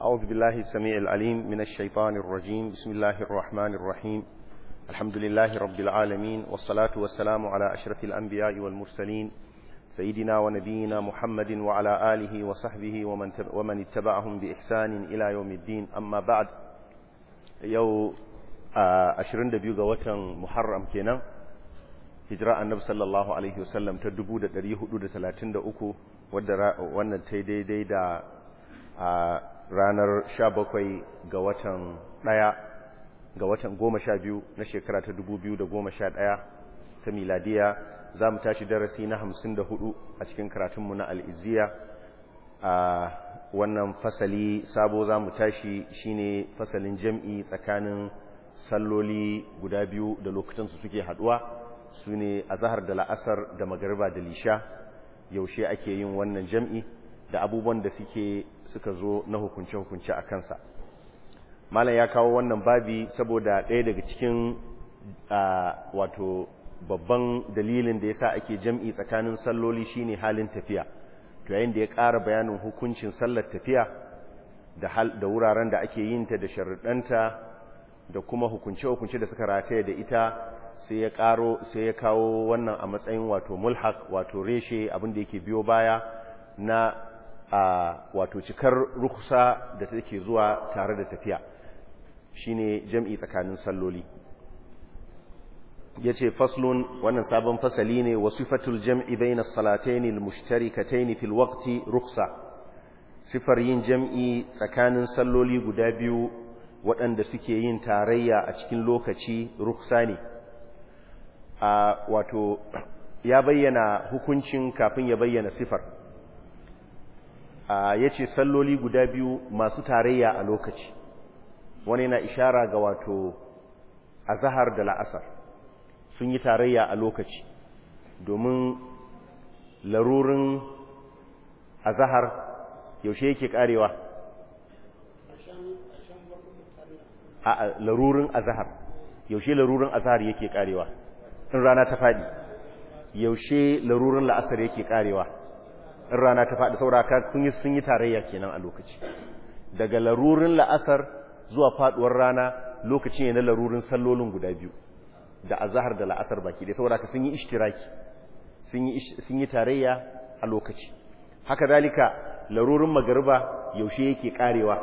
أعوذ بالله السميع العليم من الشيطان الرجيم بسم الله الرحمن الرحيم الحمد لله رب العالمين والصلاة والسلام على أشرف الأنبياء والمرسلين سيدنا ونبينا محمد وعلى آله وصحبه ومن, ومن اتبعهم بإحسان إلى يوم الدين أما بعد يو أشرين دبيو وطن محرم كينا hijira annabi sallallahu alaihi wasallam ta 1433 wadda wannan ta daidai da a ranar 17 ga watan 1 ga watan 12 na shekara ta 2011 ta miladiya za mu tashi darasi na 54 a cikin karatunmu na al'iziya a wannan fasali sabo za mu tashi shine fasalin jam'i tsakanin salloli guda biyu da lokutansu suke haduwa su ne a zahar da la'asar da magariba da lisha yaushe ake yin wannan jam'i da abubuwan da suke suka zo na hukunce-hukunce a kansa malam ya kawo wannan babi saboda ɗaya daga cikin wato babban dalilin da ya sa ake jam'i tsakanin salloli shine halin tafiya to yayin da ya ƙara bayanin hukuncin sallar tafiya da wuraren da ake yin ta da sharuɗanta da kuma hukunce-hukunce da suka rataye da ita sai ya karo sai ya kawo wannan a matsayin wato mulhaq wato reshe abinda yake biyo baya na a wato cikar rukhsa da take zuwa tare da tafiya shine jam'i tsakanin salloli yace faslun wannan sabon fasali ne wasifatul jam'i bainas salatayn almushtarikatayn fil waqti rukhsa sifar yin jam'i tsakanin salloli guda biyu waɗanda suke yin tarayya a cikin lokaci rukhsa ne a wato ya bayyana hukuncin kafin ya bayyana sifar ya ce salloli guda biyu masu tarayya a lokaci wani na ishara ga wato azahar da la'asar sun yi tarayya a lokaci domin larurin azahar yaushe yake karewa a larurin azahar yaushe larurin azahar yake karewa in rana ta faɗi yaushe larurin la'asar yake karewa in rana ta faɗi sauraka kun yi sun yi tarayya kenan a lokaci daga larurin la'asar zuwa faɗuwar rana lokaci ne na larurin sallolin guda biyu da azahar da la'asar baki dai sauraka sun yi ishtiraki sun yi tarayya a lokaci haka zalika larurin magariba yaushe yake karewa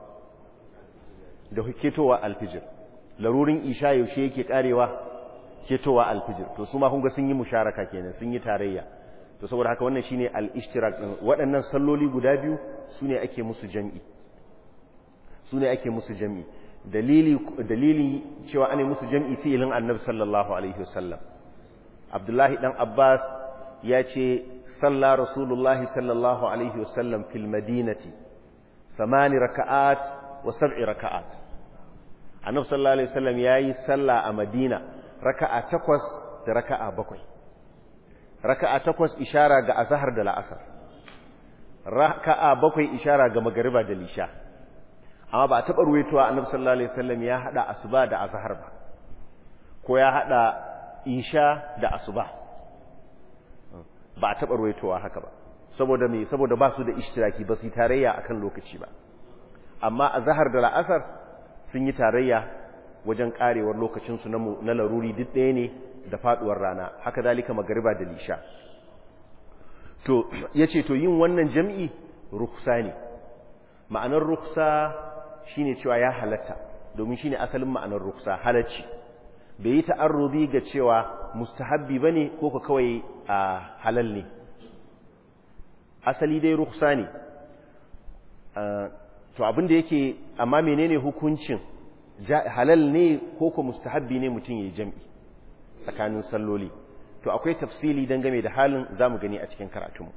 da huketowa alfijir larurin isha yaushe yake karewa ketowa alfijir to su ma kun ga sun yi musharaka kenan sun yi tarayya to saboda haka wannan shine al-ishtirak din waɗannan salloli guda biyu sune ake musu jami'i sune ake musu jami'i dalili dalili cewa ane musu jami'i fi'ilin annabi sallallahu alaihi wasallam abdullahi dan abbas ya ce salla rasulullahi sallallahu alaihi wasallam fil madinati thamani raka'at wa sab'i raka'at annabi sallallahu alaihi wasallam yayi salla a madina raka'a takwas da raka'a bakwai raka'a takwas ishara ga azhar da la'asar raka'a bakwai ishara ga magariba da lisha amma ba a taɓa ruwaitowa annabi sallallahu alaihi wasallam ya hada asuba da azhar ba ko ya hada isha da asuba ba a taɓa ruwaitowa haka ba saboda me saboda ba su da ishtiraki ba su yi tarayya akan lokaci ba amma azhar da la'asar sun yi tarayya wajen karewar lokacinsu na laruri duk ɗaya ne da faɗuwar rana haka zalika magariba da lisha to ya ce to yin wannan jam'i ruksa ne ma'anar ruksa shine cewa ya halatta domin shine asalin ma'anar ruksa halacci bai yi ta'arrubi ga cewa mustahabbi ba ne ko ka kawai a halal ne asali dai ruksa ne to abinda yake amma menene hukuncin halal ne ko ko mustahabbi ne mutum yayi jam'i tsakanin salloli to akwai tafsili dangane da halin zamu gani a cikin karatunmu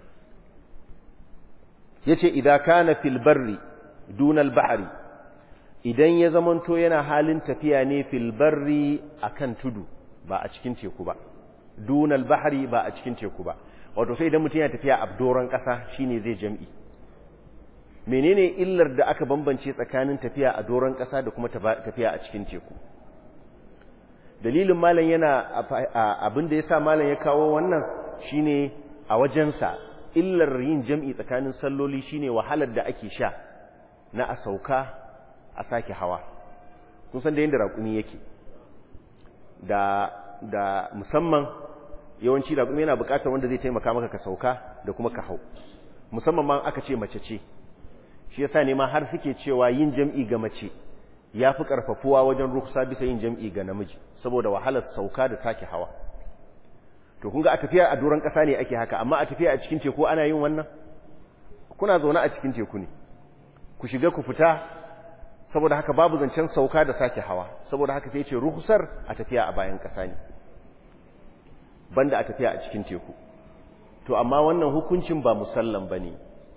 yace idza kana fil barri duna al bahri idan ya zamanto yana halin tafiya ne fil barri akan tudu ba a cikin teku ba duna al bahri ba a cikin teku ba wato sai idan mutum yana tafiya a doron kasa shine zai jam'i menene illar da aka bambance tsakanin tafiya a doron ƙasa da kuma tafiya a cikin teku dalilin malam yana abin da ya sa malam ya kawo wannan shine a wajensa illar yin jam'i tsakanin salloli shine wahalar da ake sha na a sauka a sake hawa kun san da yadda raƙumi yake da da musamman yawanci raƙumi yana buƙatar wanda zai taimaka maka ka sauka da kuma ka hau musamman ma aka ce mace ce shi yasa ne ma har suke cewa yin jam'i ga mace ya fi ƙarfafuwa wajen ruksa bisa yin jam'i ga namiji saboda wahalar sauka da sake hawa to kun ga a tafiya a doron ƙasa ne ake haka amma a tafiya a cikin teku ana yin wannan kuna zaune a cikin teku ne ku shiga ku fita saboda haka babu zancen sauka da sake hawa saboda haka sai ce ruhsar a tafiya a bayan ƙasa ne banda a tafiya a cikin teku to amma wannan hukuncin ba musallam bane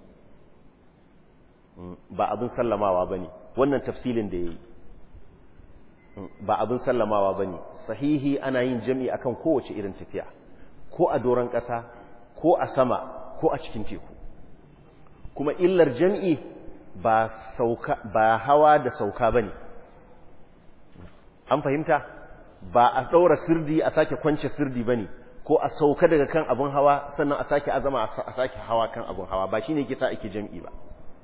ba abin sallamawa bane wannan tafsilin da yayi ba abin sallamawa bane sahihi ana yin jami'i akan kowace irin tafiya ko a doron ƙasa ko a sama ko a cikin teku kuma illar jami'i ba sauka ba hawa da sauka bane an fahimta ba a ɗaura sirdi a sake kwance sirdi bane ko a sauka daga kan abin hawa sannan a sake azama a sake hawa kan abin hawa ba shine yake sa ake jam'i ba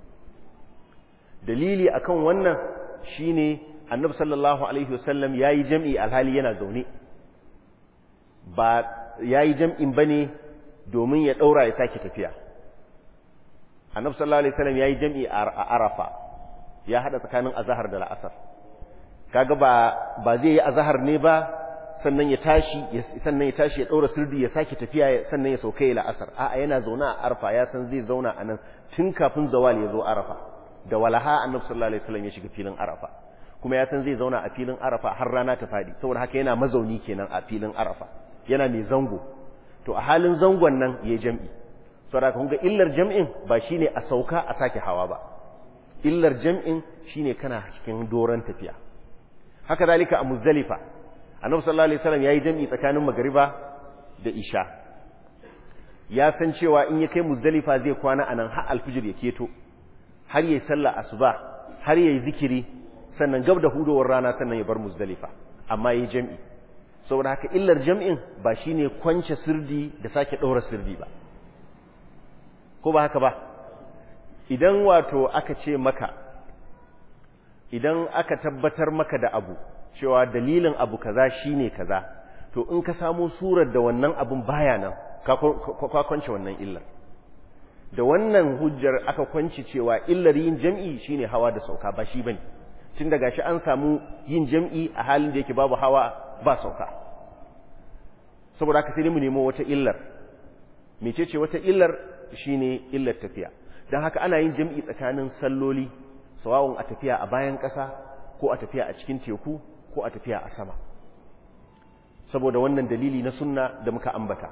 dalili akan wannan shine annabi sallallahu alaihi wasallam yayi jam'i alhali yana zaune ba yayi jam'in bane domin ya daura ya sake tafiya annabi sallallahu alaihi wasallam yayi jam'i a arafa ya hada tsakanin azhar da al'asar kaga ba ba zai yi azhar ne ba sannan ya tashi sannan ya tashi ya daura sirdi ya sake tafiya sannan ya sauka ila asar a'a yana zauna a arfa ya san zai zauna anan tun kafin zawal ya zo arafa da walaha annabi sallallahu alaihi wasallam ya shiga filin arafa kuma ya san zai zauna a filin arafa har rana ta fadi saboda haka yana mazauni kenan a filin arafa yana mai zango to a halin zangon nan yayi jam'i saboda kun ga illar jam'in ba shine a sauka a sake hawa ba illar jam'in shine kana cikin doran tafiya haka zalika a muzdalifa annabi sallallahu alaihi wasallam yayi jami'i tsakanin magriba da isha ya san cewa in ya kai muzdalifa zai kwana anan har alfijir ya keto har yayi sallah asuba har yayi zikiri sannan gab da hudowar rana sannan ya bar muzdalifa amma yayi jami'i saboda haka illar jami'in ba shine kwance sirdi da sake daura sirdi ba ko ba haka ba idan wato aka ce maka idan aka tabbatar maka da abu cewa dalilin abu kaza shine kaza to in ka samu surar da wannan abun baya nan ka kwance wannan illar da wannan hujjar aka kwanci cewa illar yin jam'i shine hawa da sauka ba shi bane tun daga shi an samu yin jam'i a halin da yake babu hawa ba sauka saboda haka sai mu nemo wata illar mecece wata illar shine illar tafiya don haka ana yin jam'i tsakanin salloli sawawun a tafiya a bayan ƙasa ko a tafiya a cikin teku ko a tafiya a sama saboda wannan dalili na sunna da muka ambata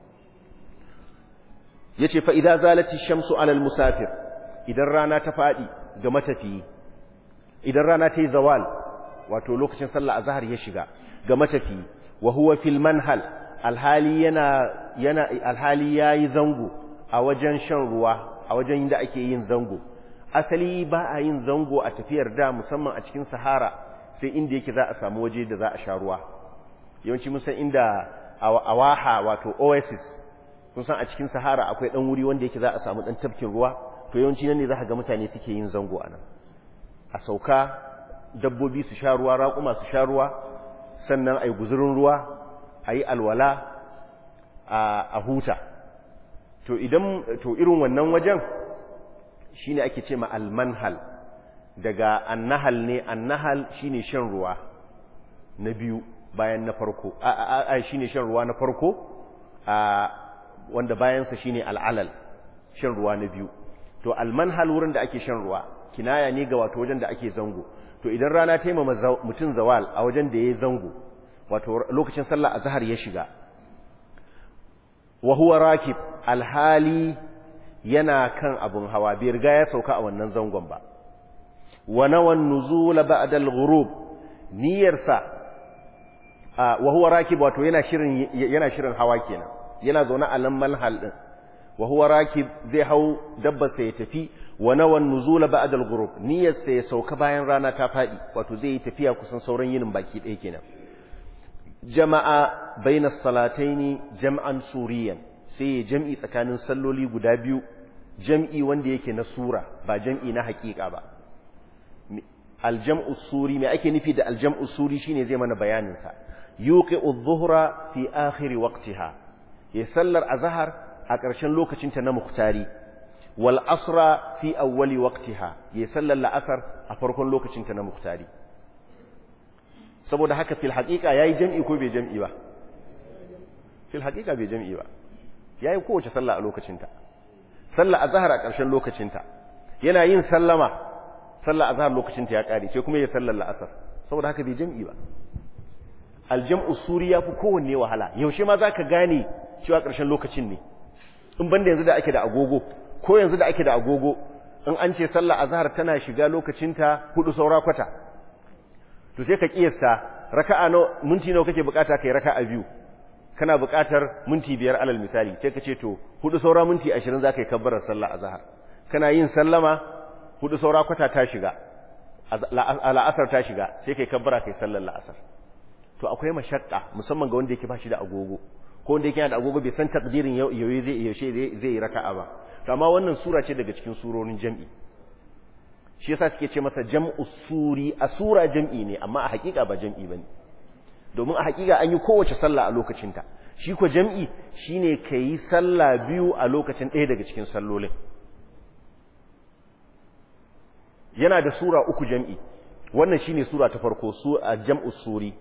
ya ce fa'ida zalati shamsu alal musafir idan rana ta faɗi ga matafiyi idan rana ta yi zawal wato lokacin sallah a zahar ya shiga ga matafiyi wa huwa fil manhal alhali yana yana alhali yayi zango a wajen shan ruwa a wajen da ake yin zango asali ba a yin zango a tafiyar da musamman a cikin sahara sai inda yake za a samu waje da za a sha ruwa yawanci mun san inda awaha wato oasis kun san a cikin sahara akwai dan wuri wanda yake za a samu dan tafkin ruwa to yawanci nan ne za ka ga mutane suke yin zango a nan a sauka dabbobi su sha ruwa raƙuma su sha ruwa sannan a yi guzurin ruwa a yi alwala a huta to idan to irin wannan wajen shine ake ce ma almanhal daga annahal ne annahal shine shan ruwa na biyu bayan na farko a shine shan ruwa na farko a wanda bayansa shine al'alal shan ruwa na biyu to almanhal wurin da ake shan ruwa kinaya ne ga wato wajen da ake zango to idan rana ta yi mutum zawal a wajen da ya yi zango wato lokacin sallah azhar ya shiga wa huwa rakib alhali yana kan abun hawa bai riga ya sauka a wannan zangon ba wa nawan nuzul ba'da al-ghurub niyyarsa wa huwa rakib wato yana shirin yana shirin hawa kenan yana zaune a nan manhal din wa huwa rakib zai hau dabbar sa ya tafi wa nawan nuzul ba'da al-ghurub niyyarsa ya sauka bayan rana ta fadi wato zai yi tafiya kusan sauran yinin baki ɗaya kenan jama'a baina salataini jam'an suriyan sai ya jam'i tsakanin salloli guda biyu jam'i wanda yake na sura ba jam'i na hakika ba aljam'u suri me ake nufi da aljam'u suri shine zai mana bayanin sa yuqi'u adh-dhuhra fi akhir waqtiha ya sallar azhar a ƙarshen lokacin ta na muhtari wal asra fi awwali waqtiha ya sallar la'asar a farkon lokacin ta na muhtari saboda haka fil haqiqa yayi jam'i ko bai jam'i ba fil haqiqa bai jam'i ba yayi kowace sallah a lokacin ta sallar azhar a ƙarshen lokacin ta yana yin sallama sallar azhar lokacin ta ya kare sai kuma ya sallar la'asar saboda haka bai jam'i ba aljam'u suri yafi kowanne wahala yaushe ma zaka gane cewa ƙarshen lokacin ne in banda yanzu da ake da agogo ko yanzu da ake da agogo in an ce sallar azhar tana shiga lokacinta hudu saura kwata to sai ka kiyasta raka'a no minti nawa kake bukata kai raka'a biyu kana bukatar minti biyar alal misali sai ka ce to hudu saura minti 20 zaka yi kabbarar sallar azhar kana yin sallama hudu saura kwata ta shiga la'asar ta shiga sai kai kabbara kai sallar la'asar to akwai mashakka musamman ga wanda yake bashi da agogo ko wanda yake da agogo bai san takdirin yaushe zai yaushe zai yi raka'a ba to amma wannan sura ce daga cikin surorin jam'i shi yasa suke ce masa jam'u suri a sura jam'i ne amma a hakika ba jam'i bane domin a hakika an yi kowace sallah a lokacinta shi ko jam'i shine kai sallah biyu a lokacin ɗaya daga cikin sallolin yana da sura uku jam'i wannan shine sura ta farko su a jam'u suri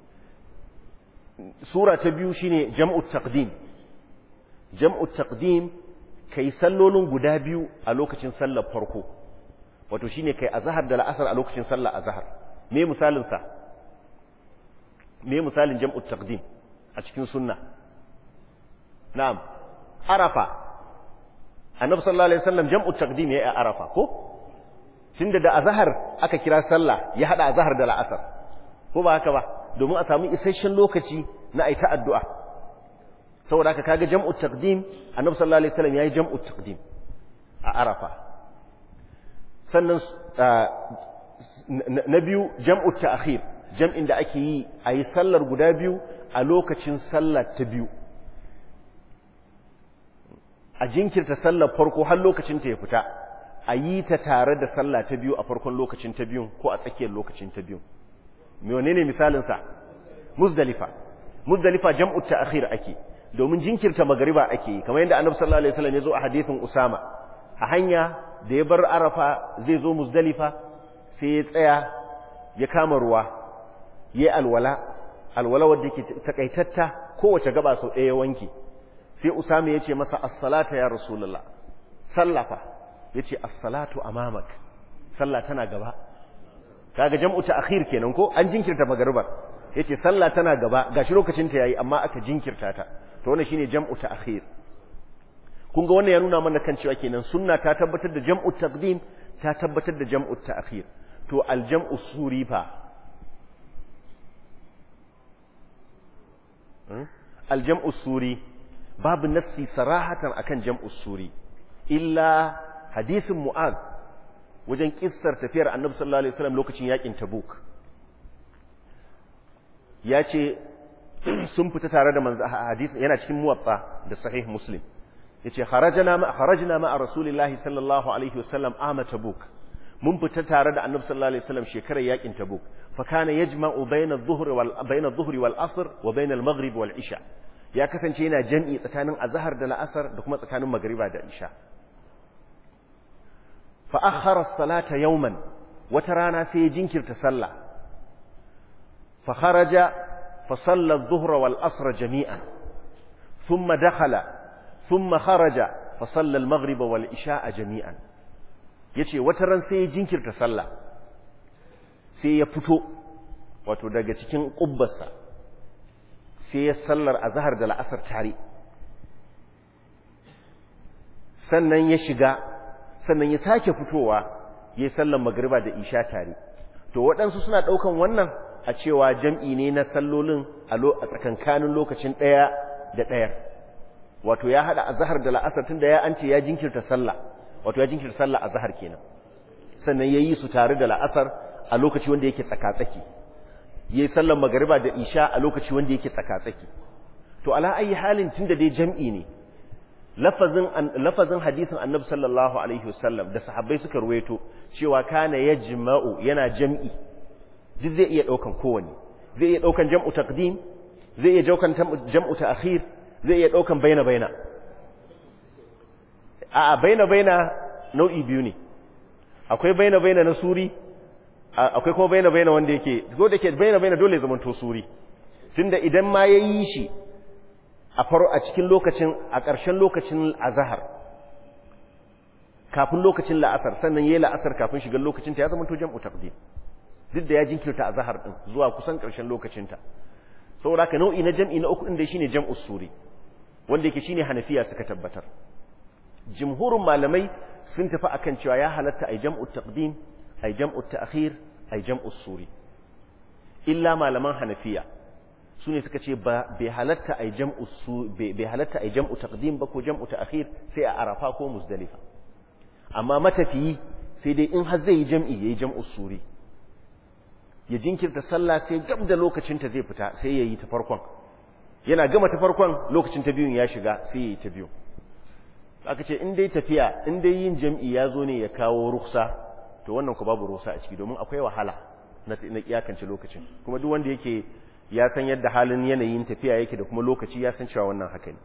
sura ta biyu shine jam'u taqdim jam'u taqdim kai sallolin guda biyu a lokacin sallar farko wato shine kai azhar da la'asar a lokacin sallar azhar me misalin sa me misalin jam'u taqdim a cikin sunna na'am arafa annabi sallallahu alaihi wasallam jam'u taqdim yayi a arafa ko tunda da azhar aka kira sallah ya hada azhar da la'asar ko ba haka ba domin a samu isasshen lokaci na aita addu'a saboda haka kaga jam'u taqdim annabi sallallahu alaihi wasallam yayi jam'u taqdim a arafa sannan na biyu jam'u ta'khir jam'in da ake yi ayi sallar guda biyu a lokacin sallar ta biyu a jinkirta sallar farko har lokacin ta ya fita a yi ta tare da sallah ta biyu a farkon lokacin ta biyun ko a tsakiyar lokacin ta biyun menene misalin sa muzdalifa muzdalifa jam'u ta'khir ake domin jinkirta magariba ake kamar yadda annabi sallallahu alaihi wasallam ya zo a hadisin usama a hanya da ya bar arafa zai zo muzdalifa sai ya tsaya ya kama ruwa yayi alwala alwala wadda yake takaitatta kowace gaba sau ɗaya wanki sai usama ya ce masa as-salata ya rasulullah sallafa yace as-salatu amamak sallah tana gaba kaga jam'u ta'khir kenan ko an jinkirta magaribar yace sallah tana gaba gashi lokacin ta yayi amma aka jinkirta ta to wannan shine jam'u ta'khir kun ga wannan ya nuna mana kan cewa kenan sunna ta tabbatar da jam'u taqdim ta tabbatar da jam'u ta'khir to al-jam'u suri fa al-jam'u suri babu nassi sarahatan akan jam'u suri illa hadisin mu'ad wajen kissar tafiyar annabi sallallahu alaihi wasallam lokacin yakin tabuk ya ce sun fita tare da manzo hadisi yana cikin muwatta da sahih muslim yace kharajna ma kharajna ma rasulillahi sallallahu alaihi wasallam ama tabuk mun fita tare da annabi sallallahu alaihi wasallam shekarar yakin tabuk fa kana yajma'u bayna adh-dhuhri wal bayna adh-dhuhri wal asr wa bayna al-maghrib wal isha ya kasance yana jam'i tsakanin azhar da la'asar da kuma tsakanin magriba da isha fa akhara as-salata yawman wata rana sai ya jinkirta sallah fa kharaja fa salla adh-dhuhra wal asr jami'an thumma dakhala thumma kharaja fa salla al-maghrib wal isha'a jami'an yace wata ran sai ya jinkirta sallah sai ya fito wato daga cikin kubbarsa sai ya sallar azhar da la'asar tare sannan ya shiga sannan ya sake fitowa ya sallar magriba da isha tare to waɗansu suna ɗaukan wannan a cewa jam'i ne na sallolin a tsakankanin lokacin ɗaya da ɗaya wato ya haɗa azhar da la'asar tun da ya an ce ya jinkirta sallah wato ya jinkirta sallah azhar kenan sannan ya yi su tare da la'asar a lokaci wanda yake tsaka-tsaki yayi sallar magariba da isha a lokaci wanda yake tsaka-tsaki to ala ayi halin tunda dai jam'i ne lafazin lafazin hadisin annabi sallallahu alaihi wasallam da sahabbai suka ruwaito cewa kana yajma'u yana jam'i duk zai iya daukan kowanne zai iya daukan jam'u taqdim zai iya daukan jam'u ta'khir zai iya daukan baina baina a baina baina nau'i biyu ne akwai baina baina na suri akwai kuma baina baina wanda yake ko da ke baina baina dole zaman to suri tunda idan ma yayi shi a faro a cikin lokacin a ƙarshen lokacin azhar kafin lokacin la'asar sannan yayi la'asar kafin shigar lokacin ta ya zama to jam'u taqdim duk da ya jinkirta azhar din zuwa kusan ƙarshen lokacin ta saboda ka nau'i na jam'i na uku din da shine jam'u suri wanda yake shine hanafiya suka tabbatar jumhurin malamai sun tafi akan cewa ya halatta ai jam'u taqdim ai jam'u ta'khir ai jam'u suri illa malaman hanafiya su ne suka ce ba bai halatta ai jam'u su bai halatta ai jam'u taqdim ba ko jam'u ta'khir sai a arafa ko muzdalifa amma matafiyi sai dai in har zai yi jam'i yayi jam'u suri ya jinkirta sallah sai gab da lokacin ta zai fita sai yayi ta farkon yana gama ta farkon lokacin ta biyun ya shiga sai yayi ta biyu aka ce in dai tafiya in dai yin jam'i ya zo ne ya kawo ruksa to wannan ku babu ruksa a ciki domin akwai wahala na iyakance lokacin kuma duk wanda yake ya san yadda halin yanayin tafiya yake da kuma lokaci ya san cewa wannan haka ne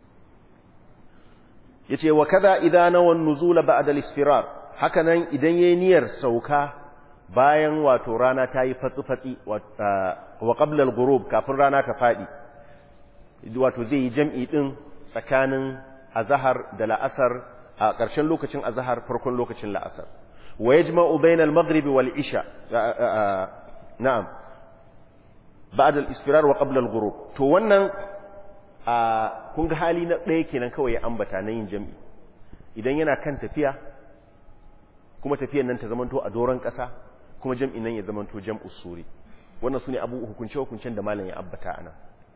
yace wa kaza idan nawan nuzula ba'da al-isfirar haka nan idan yayi niyyar sauka bayan wato rana ta yi fatsi fatsi wa qabla al-ghurub kafin rana ta fadi wato zai yi jam'i din tsakanin azahar da la'asar a ƙarshen lokacin azahar farkon lokacin la'asar wa yajma'u bainal maghribi wal isha na'am ba'da al-isfirar wa qabla al-ghurub to wannan kun ga hali na ɗaya kenan kawai ya ambata na yin jami'i idan yana kan tafiya kuma tafiyan nan ta zamanto a doron ƙasa kuma jam'in nan ya zamanto jam'u suri wannan sune abu hukunce hukuncen da malam ya ambata anan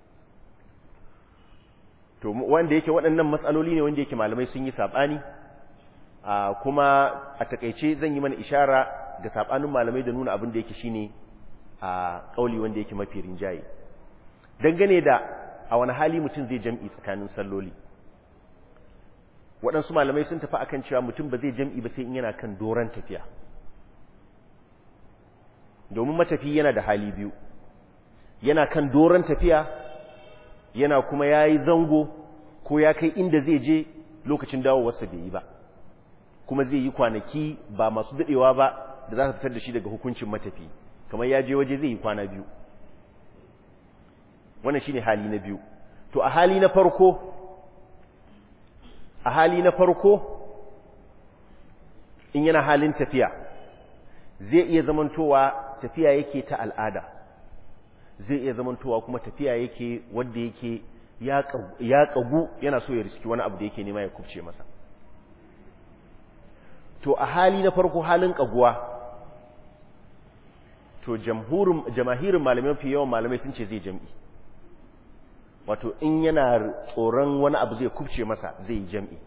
to wanda yake waɗannan matsaloli ne wanda yake malamai sun yi saɓani kuma a takaice zan yi mana ishara da saɓanin malamai da nuna abin da yake shine a ƙauli wanda yake mafi rinjaye dangane da a wani hali mutum zai jam'i tsakanin salloli waɗansu malamai sun tafi akan cewa mutum ba zai jam'i ba sai in yana kan doron tafiya domin matafi yana da hali biyu yana kan doron tafiya yana kuma ya yi zango ko ya kai inda zai je lokacin dawowarsa bai yi ba kuma zai yi kwanaki ba masu daɗewa ba da za su fitar da shi daga hukuncin matafi kamar ya je waje zai yi kwana biyu wannan shine hali na biyu to a hali na farko a hali na farko in yana halin tafiya zai iya zamantowa tafiya yake ta al'ada zai iya zamantowa kuma tafiya yake wanda yake ya kagu yana so ya riski wani abu da yake nema ya kubce masa to a hali na farko halin kaguwa to jamahirin malamai fi yawan malamai sun ce zai jam'i wato in yana tsoron wani abu zai kubce masa zai yi jam'i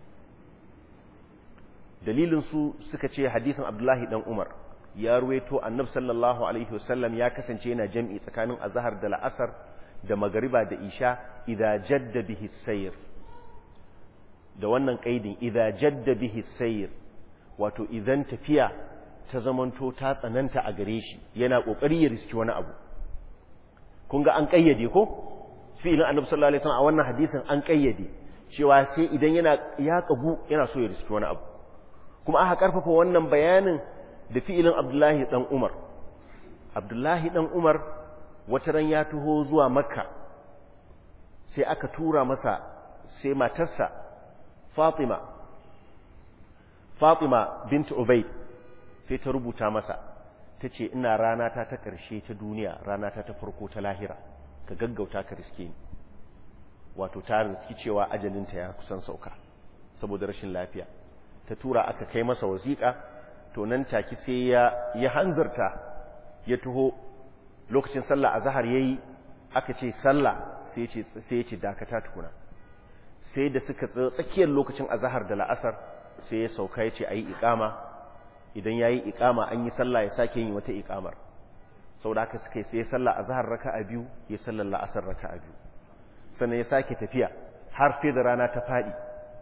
dalilinsu suka ce hadisin abdullahi dan umar ya ruweto annab sallallahu alaihi wasallam ya kasance yana jam'i tsakanin azahar da la'asar da magariba da isha idza jadda bihi sayr da wannan kaidin idza jadda bihi sayr wato idan tafiya ta zamanto ta tsananta a gare shi yana kokari ya riski wani abu kun ga an kayyade ko fi'ilin annabi sallallahu alaihi wasallam a wannan hadisin an kayyade cewa sai idan yana ya kagu yana so ya riski wani abu kuma aka karfafa wannan bayanin da fi'ilin Abdullahi dan Umar Abdullahi dan Umar wata ran ya taho zuwa Makka sai aka tura masa sai matarsa Fatima Fatima bint Ubayd sai ta rubuta masa tace ina rana ta ta karshe ta duniya rana ta ta farko ta lahira ka gaggauta ka riske ni wato ta riski cewa ajalinta ya kusan sauka saboda rashin lafiya ta tura aka kai masa wasiƙa to nan take sai ya ya hanzarta ya taho lokacin sallah azhar yayi aka ce sallah sai ya ce sai ya ce dakata tukuna sai da suka tsakiyar lokacin azhar da la'asar sai ya sauka ya ce ayi iqama idan yayi iqama an yi sallah ya sake yin wata iqamar saboda haka suka yi sai ya sallah azhar raka'a biyu ya sallar la'asar raka'a biyu sannan ya sake tafiya har sai da rana ta fadi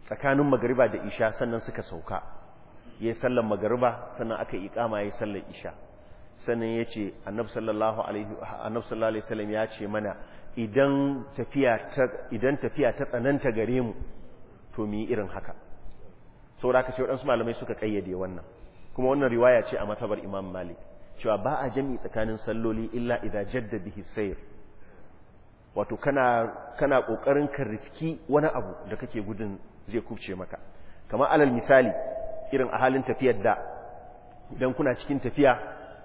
tsakanin magariba da isha sannan suka sauka ya yi sallar magariba sannan aka iƙama ya yi sallar isha sannan ya ce annab sallallahu alaihi wasallam ya ce mana idan tafiya ta tsananta gare mu to mu yi irin haka saboda haka sai waɗansu malamai suka ƙayyade wannan kuma wannan riwaya ce a matabar imam malik cewa ba a jami'i tsakanin salloli illa idza jadda bihi sayr wato kana kana kokarin ka riski wani abu da kake gudun zai kubce maka kamar alal misali irin a halin tafiyar da idan kuna cikin tafiya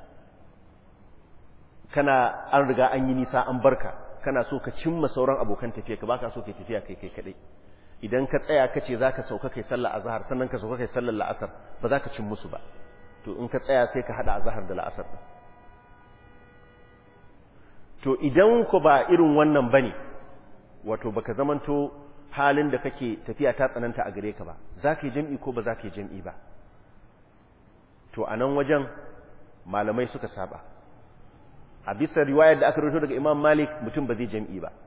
kana an riga an yi nisa an barka kana so ka cimma sauran abokan tafiya ka baka so kai tafiya kai kai kadai idan ka tsaya ka ce zaka sauka kai sallar azhar sannan ka sauka kai sallar la'asar ba za ka cin musu ba to in ka tsaya sai ka hada azhar da la'asar din to idan ku ba irin wannan bane wato baka zamanto halin da kake tafiya ta tsananta a gare ka ba za ka yi jam'i ko ba za ka yi jam'i ba to a nan wajen malamai suka saba a bisa riwayar da aka rito daga imam malik mutum ba zai jam'i ba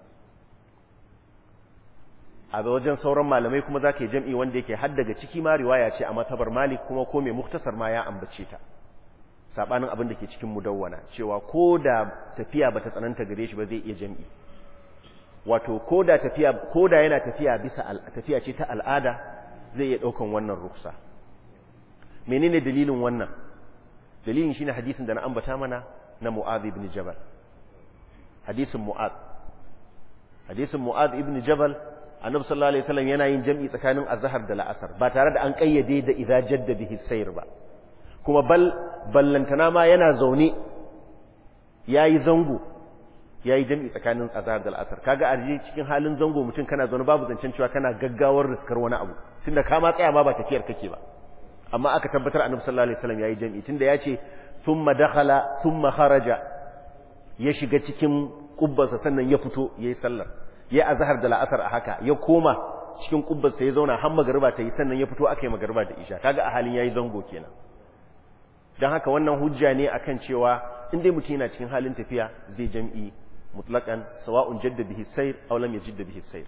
a wajen sauran malamai kuma za ka yi jam'i wanda yake had daga ciki ma riwaya ce a matabar malik kuma ko mai muktasar ma ya ambace ta sabanin abin da ke cikin mudawwana cewa ko da tafiya ba ta tsananta gare shi ba zai iya jam'i wato ko da tafiya ko da yana tafiya bisa tafiya ce ta al'ada zai iya daukan wannan ruksa menene dalilin wannan dalilin shine hadisin da na ambata mana na Mu'adh ibn Jabal hadisin Mu'adh hadisin Mu'adh ibn Jabal Annabi sallallahu alaihi wasallam yana yin jam'i tsakanin azhar da la'asar ba tare da an kayyade da idza jadda bihi sayr ba kuma bal ballantana ma yana zaune yayi zango yayi jam'i tsakanin azhar da la'asar kaga a cikin halin zango mutum kana zaune babu zancen cewa kana gaggawar riskar wani abu tunda ka ma tsaya ma ba tafiyar kake ba amma aka tabbatar annabi sallallahu alaihi wasallam yayi jam'i tunda yace thumma dakhala thumma kharaja ya shiga cikin kubbansa sannan ya fito yayi sallar ya azhar da la'asar a haka ya koma cikin kubbansa ya zauna har magariba ta yi sannan ya fito aka yi magariba da isha kaga a halin yayi zango kenan dan haka wannan hujja ne akan cewa in dai mutum yana cikin halin tafiya zai jam'i mutlaqan sawa'un jadda bihi sayr aw lam yajid bihi sayr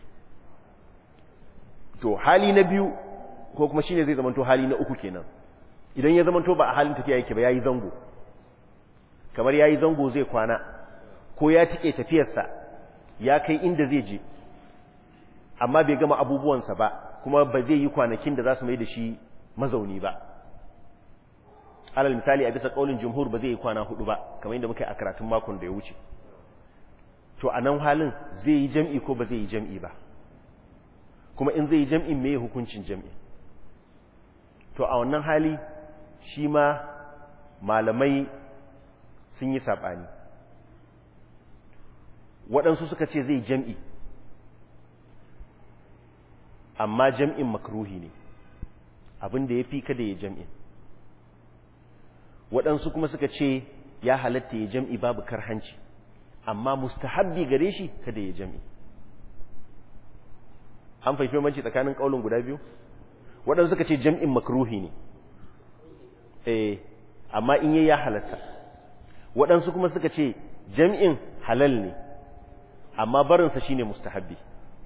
to hali na biyu ko kuma shine zai zamanto hali na uku kenan idan ya zamanto ba a halin tafiya yake ba yayi zango kamar yayi zango zai kwana ko ya tike tafiyarsa ya kai inda zai je amma bai gama abubuwansa ba kuma ba zai yi kwanakin da za su mai da shi mazauni ba alal misali a bisa kaulin jumhur ba zai yi kwana hudu ba kamar yadda muka yi a karatun makon da ya wuce to a nan halin zai yi jam'i ko ba zai yi jam'i ba kuma in zai yi jam'in me hukuncin jam'i to a wannan hali shi ma malamai sun yi saɓani waɗansu suka ce zai jam'i amma jam'in makruhi ne abin da ya fi kada ya jam'in waɗansu kuma suka ce ya halatta ya jam'i babu karhanci amma mustahabbi gare shi kada ya jam'i an fahimci manci tsakanin ƙaunin guda biyu waɗansu suka ce jam'in makruhi ne eh amma in yi ya halatta waɗansu kuma suka ce jam'in halal ne amma barinsa shine mustahabbi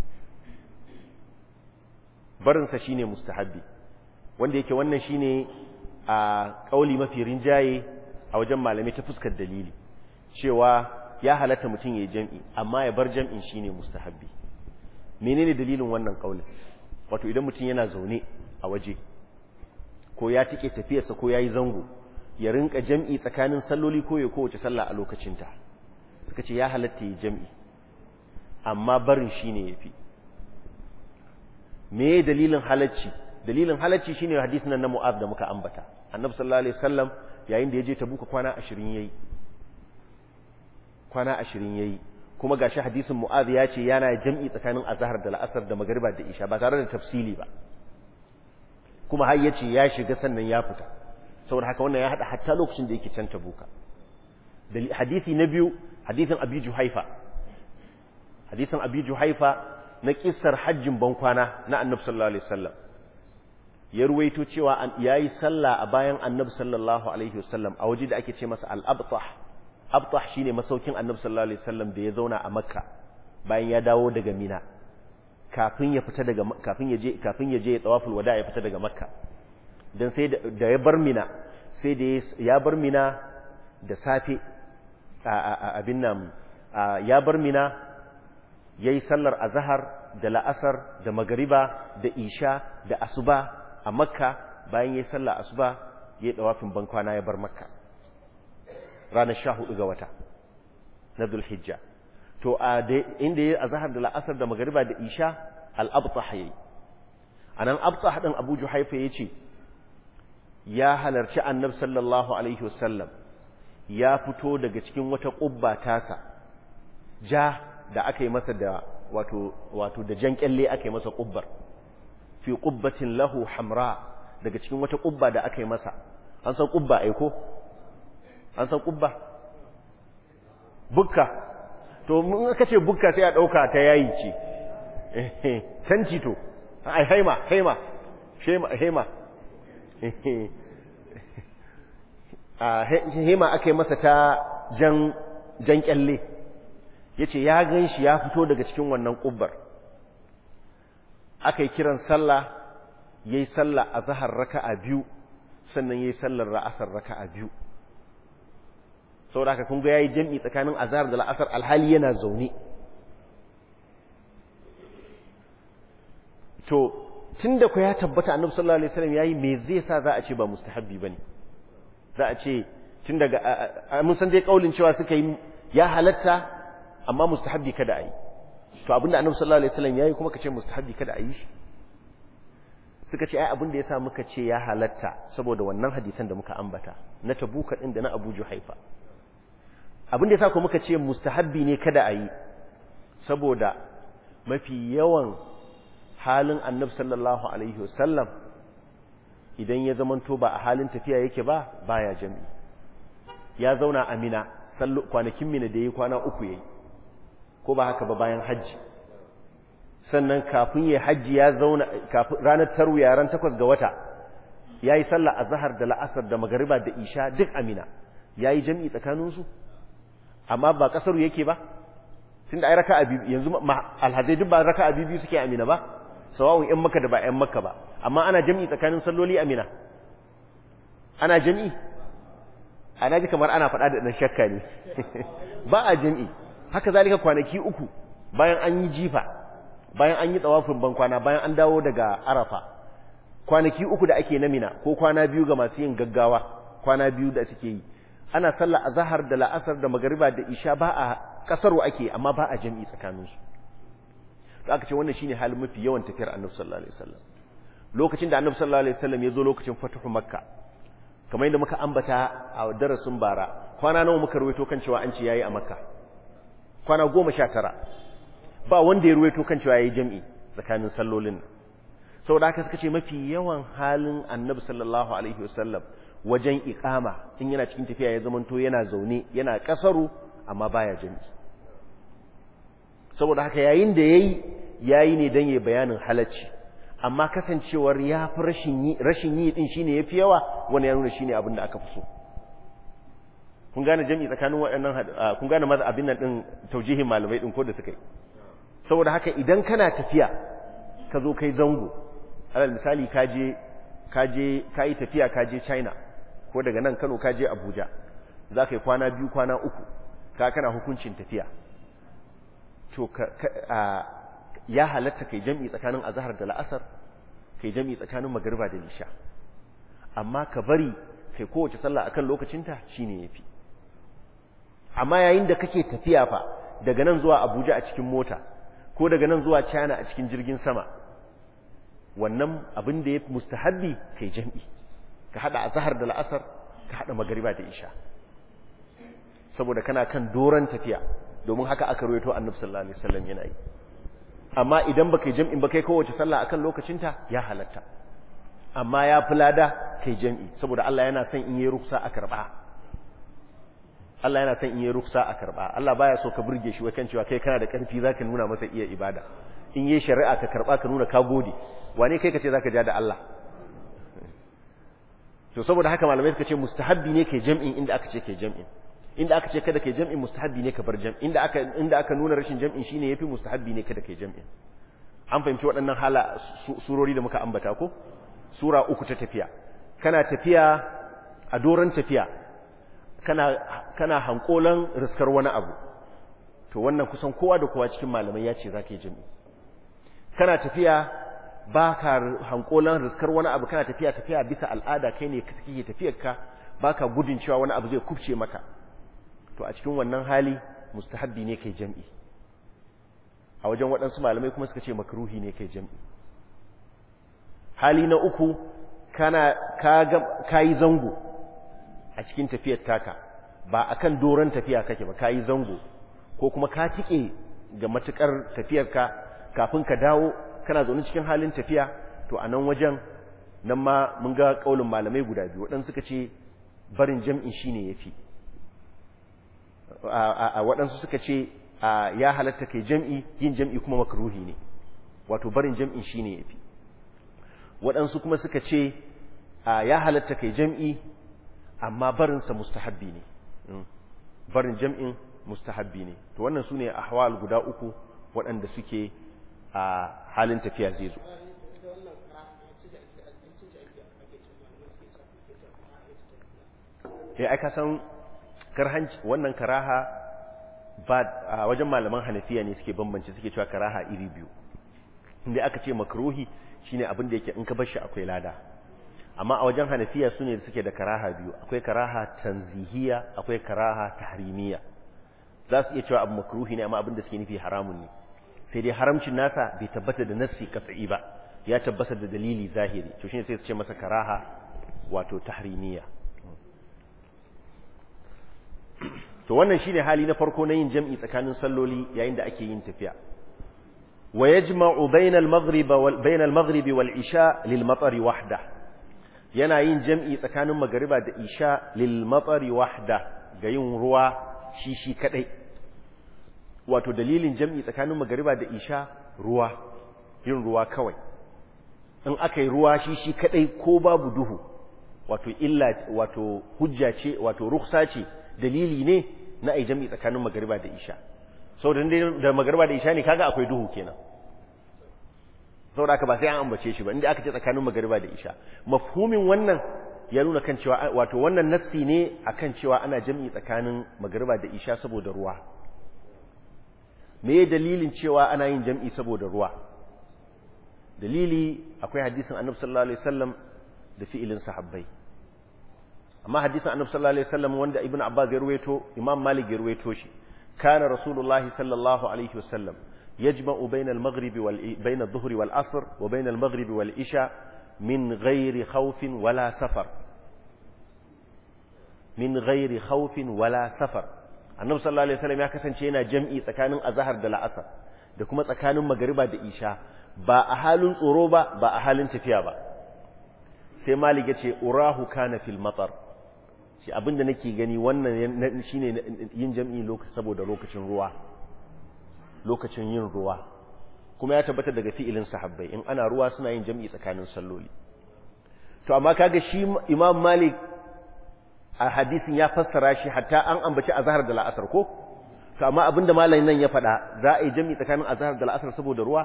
barinsa shine mustahabbi wanda yake wannan shine a ƙauli mafi rinjaye a wajen malamai ta fuskar dalili cewa ya halatta mutum ya yi jam'i amma ya bar jam'in shine mustahabbi menene dalilin wannan ƙaulin wato idan mutum yana zaune a waje ko ya tike tafiyarsa ko ya yi zango ya rinka jam'i tsakanin salloli ko ya kowace sallah a lokacinta suka ce ya halatta ya jam'i amma barin shi ne ya fi me dalilin halacci dalilin halacci shine hadisin nan na mu'az da muka ambata annabi sallallahu alaihi wasallam yayin da ya je tabuka kwana 20 yayi kwana 20 yayi kuma gashi hadisin mu'az ya ce yana jam'i tsakanin azhar da la'asar da magriba da isha ba tare da tafsili ba kuma har yace ya shiga sannan ya fita saboda haka wannan ya hada hatta lokacin da yake can tabuka hadisi na biyu hadisin abi juhaifa hadisin abi juhaifa na kissar hajjin bankwana na annabi sallallahu alaihi wasallam ya ruwaito cewa yayi sallah a bayan annabi sallallahu alaihi wasallam a waje da ake ce masa al-abtah abtah shine masaukin annabi sallallahu alaihi wasallam da ya zauna a makka bayan ya dawo daga mina kafin ya fita daga kafin ya je kafin ya je ya tawaful wada ya fita daga makka dan sai da ya bar mina sai da ya bar mina da safe abin nan ya bar mina yayi sallar azhar da la'asar da magariba da isha da asuba a makka bayan yayi sallar asuba yayi tawafin bankwana ya bar makka ranar 14 ga wata na Dhulhijja to a inda yayi azhar da la'asar da magariba da isha al-abtah yayi anan abtah din Abu Juhaifa yace ya halarci Annabi sallallahu alaihi wasallam ya fito daga cikin wata kubba tasa ja da aka yi masa da wato wato da jan kyalle aka yi masa kubbar fi qubbatin lahu hamra daga cikin wata kubba da aka yi masa an san kubba aiko an san kubba bukka to mun aka ce bukka sai a dauka ta yayi ce sanci to ai haima haima shema haima a haima aka yi masa ta jan jan kyalle yace ya ganshi ya fito daga cikin wannan kubbar aka yi kiran sallah yayi sallah azhar raka'a biyu sannan yayi sallar ra'asar raka'a biyu saboda haka kun ga yayi jami'i tsakanin azhar da la'asar alhali yana zaune to tunda ku ya tabbata annabi sallallahu alaihi wasallam yayi me zai sa za a ce ba mustahabbi bane za a ce tun daga mun san dai kaulin cewa suka yi ya halatta amma mustahabbi kada a yi to abinda annabi sallallahu alaihi wasallam yayi kuma kace mustahabbi kada a yi shi suka ce ai abinda yasa muka ce ya halatta saboda wannan hadisan da muka ambata na tabuka din da na Abu Juhaifa abinda yasa ko muka ce mustahabbi ne kada a yi saboda mafi yawan halin annabi sallallahu alaihi wasallam idan ya zamanto ba a halin tafiya yake ba baya jami'i ya zauna a mina kwanakin mina da yi kwana uku yayi ko ba haka ba bayan hajji sannan kafin ya hajji ya zauna ranar tarwiya ran takwas ga wata ya yi sallah a zahar da la'asar da magariba da isha duk amina ya yi jami'i tsakaninsu amma ba kasaru yake ba tun da ai raka biyu yanzu alhazai duk ba raka biyu suke amina ba sawawun yan maka da ba yan maka ba amma ana jami'i tsakanin salloli amina ana jami'i ana ji kamar ana faɗa da ɗan shakka ne ba a jami'i haka zalika kwanaki uku bayan an yi jifa bayan an yi tsawafin bankwana bayan an dawo daga arafa kwanaki uku da ake na mina ko kwana biyu ga masu yin gaggawa kwana biyu da suke yi ana sallah azhar da la'asar da magariba da isha ba a kasaro ake amma ba a jami'i tsakaninsu to aka ce wannan shine halin mafi yawan tafiyar annabi sallallahu alaihi wasallam lokacin da annabi sallallahu alaihi wasallam ya zo lokacin fatuhu makka kamar yadda muka ambata a darasin bara kwana nawa muka ruwaito kan cewa an ce yayi a makka kwana goma sha tara ba wanda ya ruwaito kan cewa yayi jami'i tsakanin sallolin saboda haka suka ce mafi yawan halin annabi sallallahu alaihi wasallam wajen iqama in yana cikin tafiya ya zamanto yana zaune yana kasaru amma baya jami'i saboda haka yayin da yayi yayi ne dan yayi bayanin halacci amma kasancewar ya fi rashin yi rashin yi din shine yafi yawa wani ya nuna shine abin da aka fi so kun gane jami'i tsakanin waɗannan kun gane maza abin nan din taujihin malamai din ko da suka yi saboda haka idan kana tafiya ka zo kai zango alal misali ka je ka je ka yi tafiya ka je China ko daga nan Kano ka je Abuja za ka yi kwana biyu kwana uku ka kana hukuncin tafiya to ya halatta kai jam'i tsakanin azhar da la'asar kai jam'i tsakanin magariba da lisha amma ka bari kai kowace sallah akan lokacinta shine yafi amma yayin da kake tafiya fa daga nan zuwa Abuja a cikin mota ko daga nan zuwa China a cikin jirgin sama wannan abin da ya mustahabbi kai jam'i ka hada azhar da la'asar ka hada magariba da isha saboda kana kan doran tafiya domin haka aka ruwaito annabi sallallahu alaihi wasallam yana yi amma idan baka jam'in ba kai kowace sallah akan lokacinta ya halatta amma ya fulada kai jam'i saboda Allah yana son in yi ruksa a karba Allah yana son in yi ruksa a karba Allah baya so ka burge shi wakan cewa kai kana da karfi zaka nuna masa iya ibada in yi shari'a ka karba ka nuna ka gode wane kai kace zaka ja da Allah to saboda haka malamai suka ce mustahabbi ne kai jam'in inda aka ce kai jam'in inda aka ce kada kai jam'in mustahabbi ne ka bar jam'in inda aka inda aka nuna rashin jam'in shine yafi mustahabbi ne kada kai jam'in an fahimci waɗannan hala surori da muka ambata ko sura uku ta tafiya kana tafiya a doron tafiya kana kana hankolan riskar wani abu to wannan kusan kowa da kowa cikin malamai ya ce zaka yi jami'i kana tafiya baka hankolan riskar wani abu kana tafiya tafiya bisa al'ada kai ne kake tafiyar ka baka gudun cewa wani abu zai kubce maka to a cikin wannan hali mustahabbi ne kai jami'i a wajen waɗansu malamai kuma suka ce makruhi ne kai jami'i hali na uku kana ka yi zango a cikin tafiyar taka ba akan doron tafiya kake ba ka yi zango ko kuma ka tike ga matukar tafiyarka kafin ka dawo kana zaune cikin halin tafiya to a nan wajen nan ma mun ga kaulin malamai guda biyu waɗansu suka ce barin jam'i shine yafi a waɗansu suka ce ya halatta kai jam'i yin jam'i kuma makruhi ne wato barin jam'i shine yafi waɗansu kuma suka ce ya halatta kai jam'i amma barinsa mustahabbi ne barin jam'in mustahabbi ne to wannan su ne ahwal guda uku waɗanda suke a halin tafiya zai zo ya aika san karhanci wannan karaha ba a wajen malaman hanafiya ne suke bambance suke cewa karaha iri biyu inda aka ce makruhi shine abin da yake in ka bar shi akwai lada amma a wajen hanafiya su ne suke da karaha biyu akwai karaha tanzihiya akwai karaha tahrimiya za su iya cewa abu makruhi ne amma abin da suke nufi haramun ne sai dai haramcin nasa bai tabbata da nassi kat'i ba ya tabbata da dalili zahiri to shine sai su ce masa karaha wato tahrimiya to wannan shine hali na farko na yin jam'i tsakanin salloli yayin da ake yin tafiya wa yajma'u bainal maghrib wal bainal maghrib wal isha lil matar wahda yana yin jam'i tsakanin magariba da isha lil matar wahda ga yin ruwa shi shi kadai wato dalilin jam'i tsakanin magariba da isha ruwa yin ruwa kawai in aka yi ruwa shi shi kadai ko babu duhu wato illa wato hujja ce wato ruksa ce dalili ne na ai jam'i tsakanin magariba da isha saboda da magariba da isha ne kaga akwai duhu kenan saboda aka ba sai an ambace shi ba inda aka ce tsakanin magariba da isha mafhumin wannan ya nuna kan cewa wato wannan nassi ne akan cewa ana jam'i tsakanin magariba da isha saboda ruwa me dalilin cewa ana yin jam'i saboda ruwa dalili akwai hadisin annabi sallallahu alaihi wasallam da fi'ilin sahabbai amma hadisin annabi sallallahu alaihi wasallam wanda ibnu abbas ya ruwaito imam malik ya ruwaito shi kana rasulullahi sallallahu alaihi wasallam yajma'u bayna al-maghrib wal bayna adh-dhuhri wal asr wa bayna al-maghrib wal isha min ghairi khawfin wala safar min ghairi khawfin wala safar annabi sallallahu alaihi wasallam ya kasance yana jam'i tsakanin azhar da la'asar da kuma tsakanin magariba da isha ba a halin tsoro ba ba a halin tafiya ba sai malik ya ce urahu kana fil matar shi abinda nake gani wannan shine yin jam'i lokaci saboda lokacin ruwa lokacin yin ruwa kuma ya tabbata daga fi'ilin sahabbai in ana ruwa suna yin jam'i tsakanin salloli to amma kaga shi imam malik a hadisin ya fassara shi hatta an ambaci azhar da la'asar ko to amma abinda malamin nan ya faɗa za a yi jam'i tsakanin azhar da la'asar saboda ruwa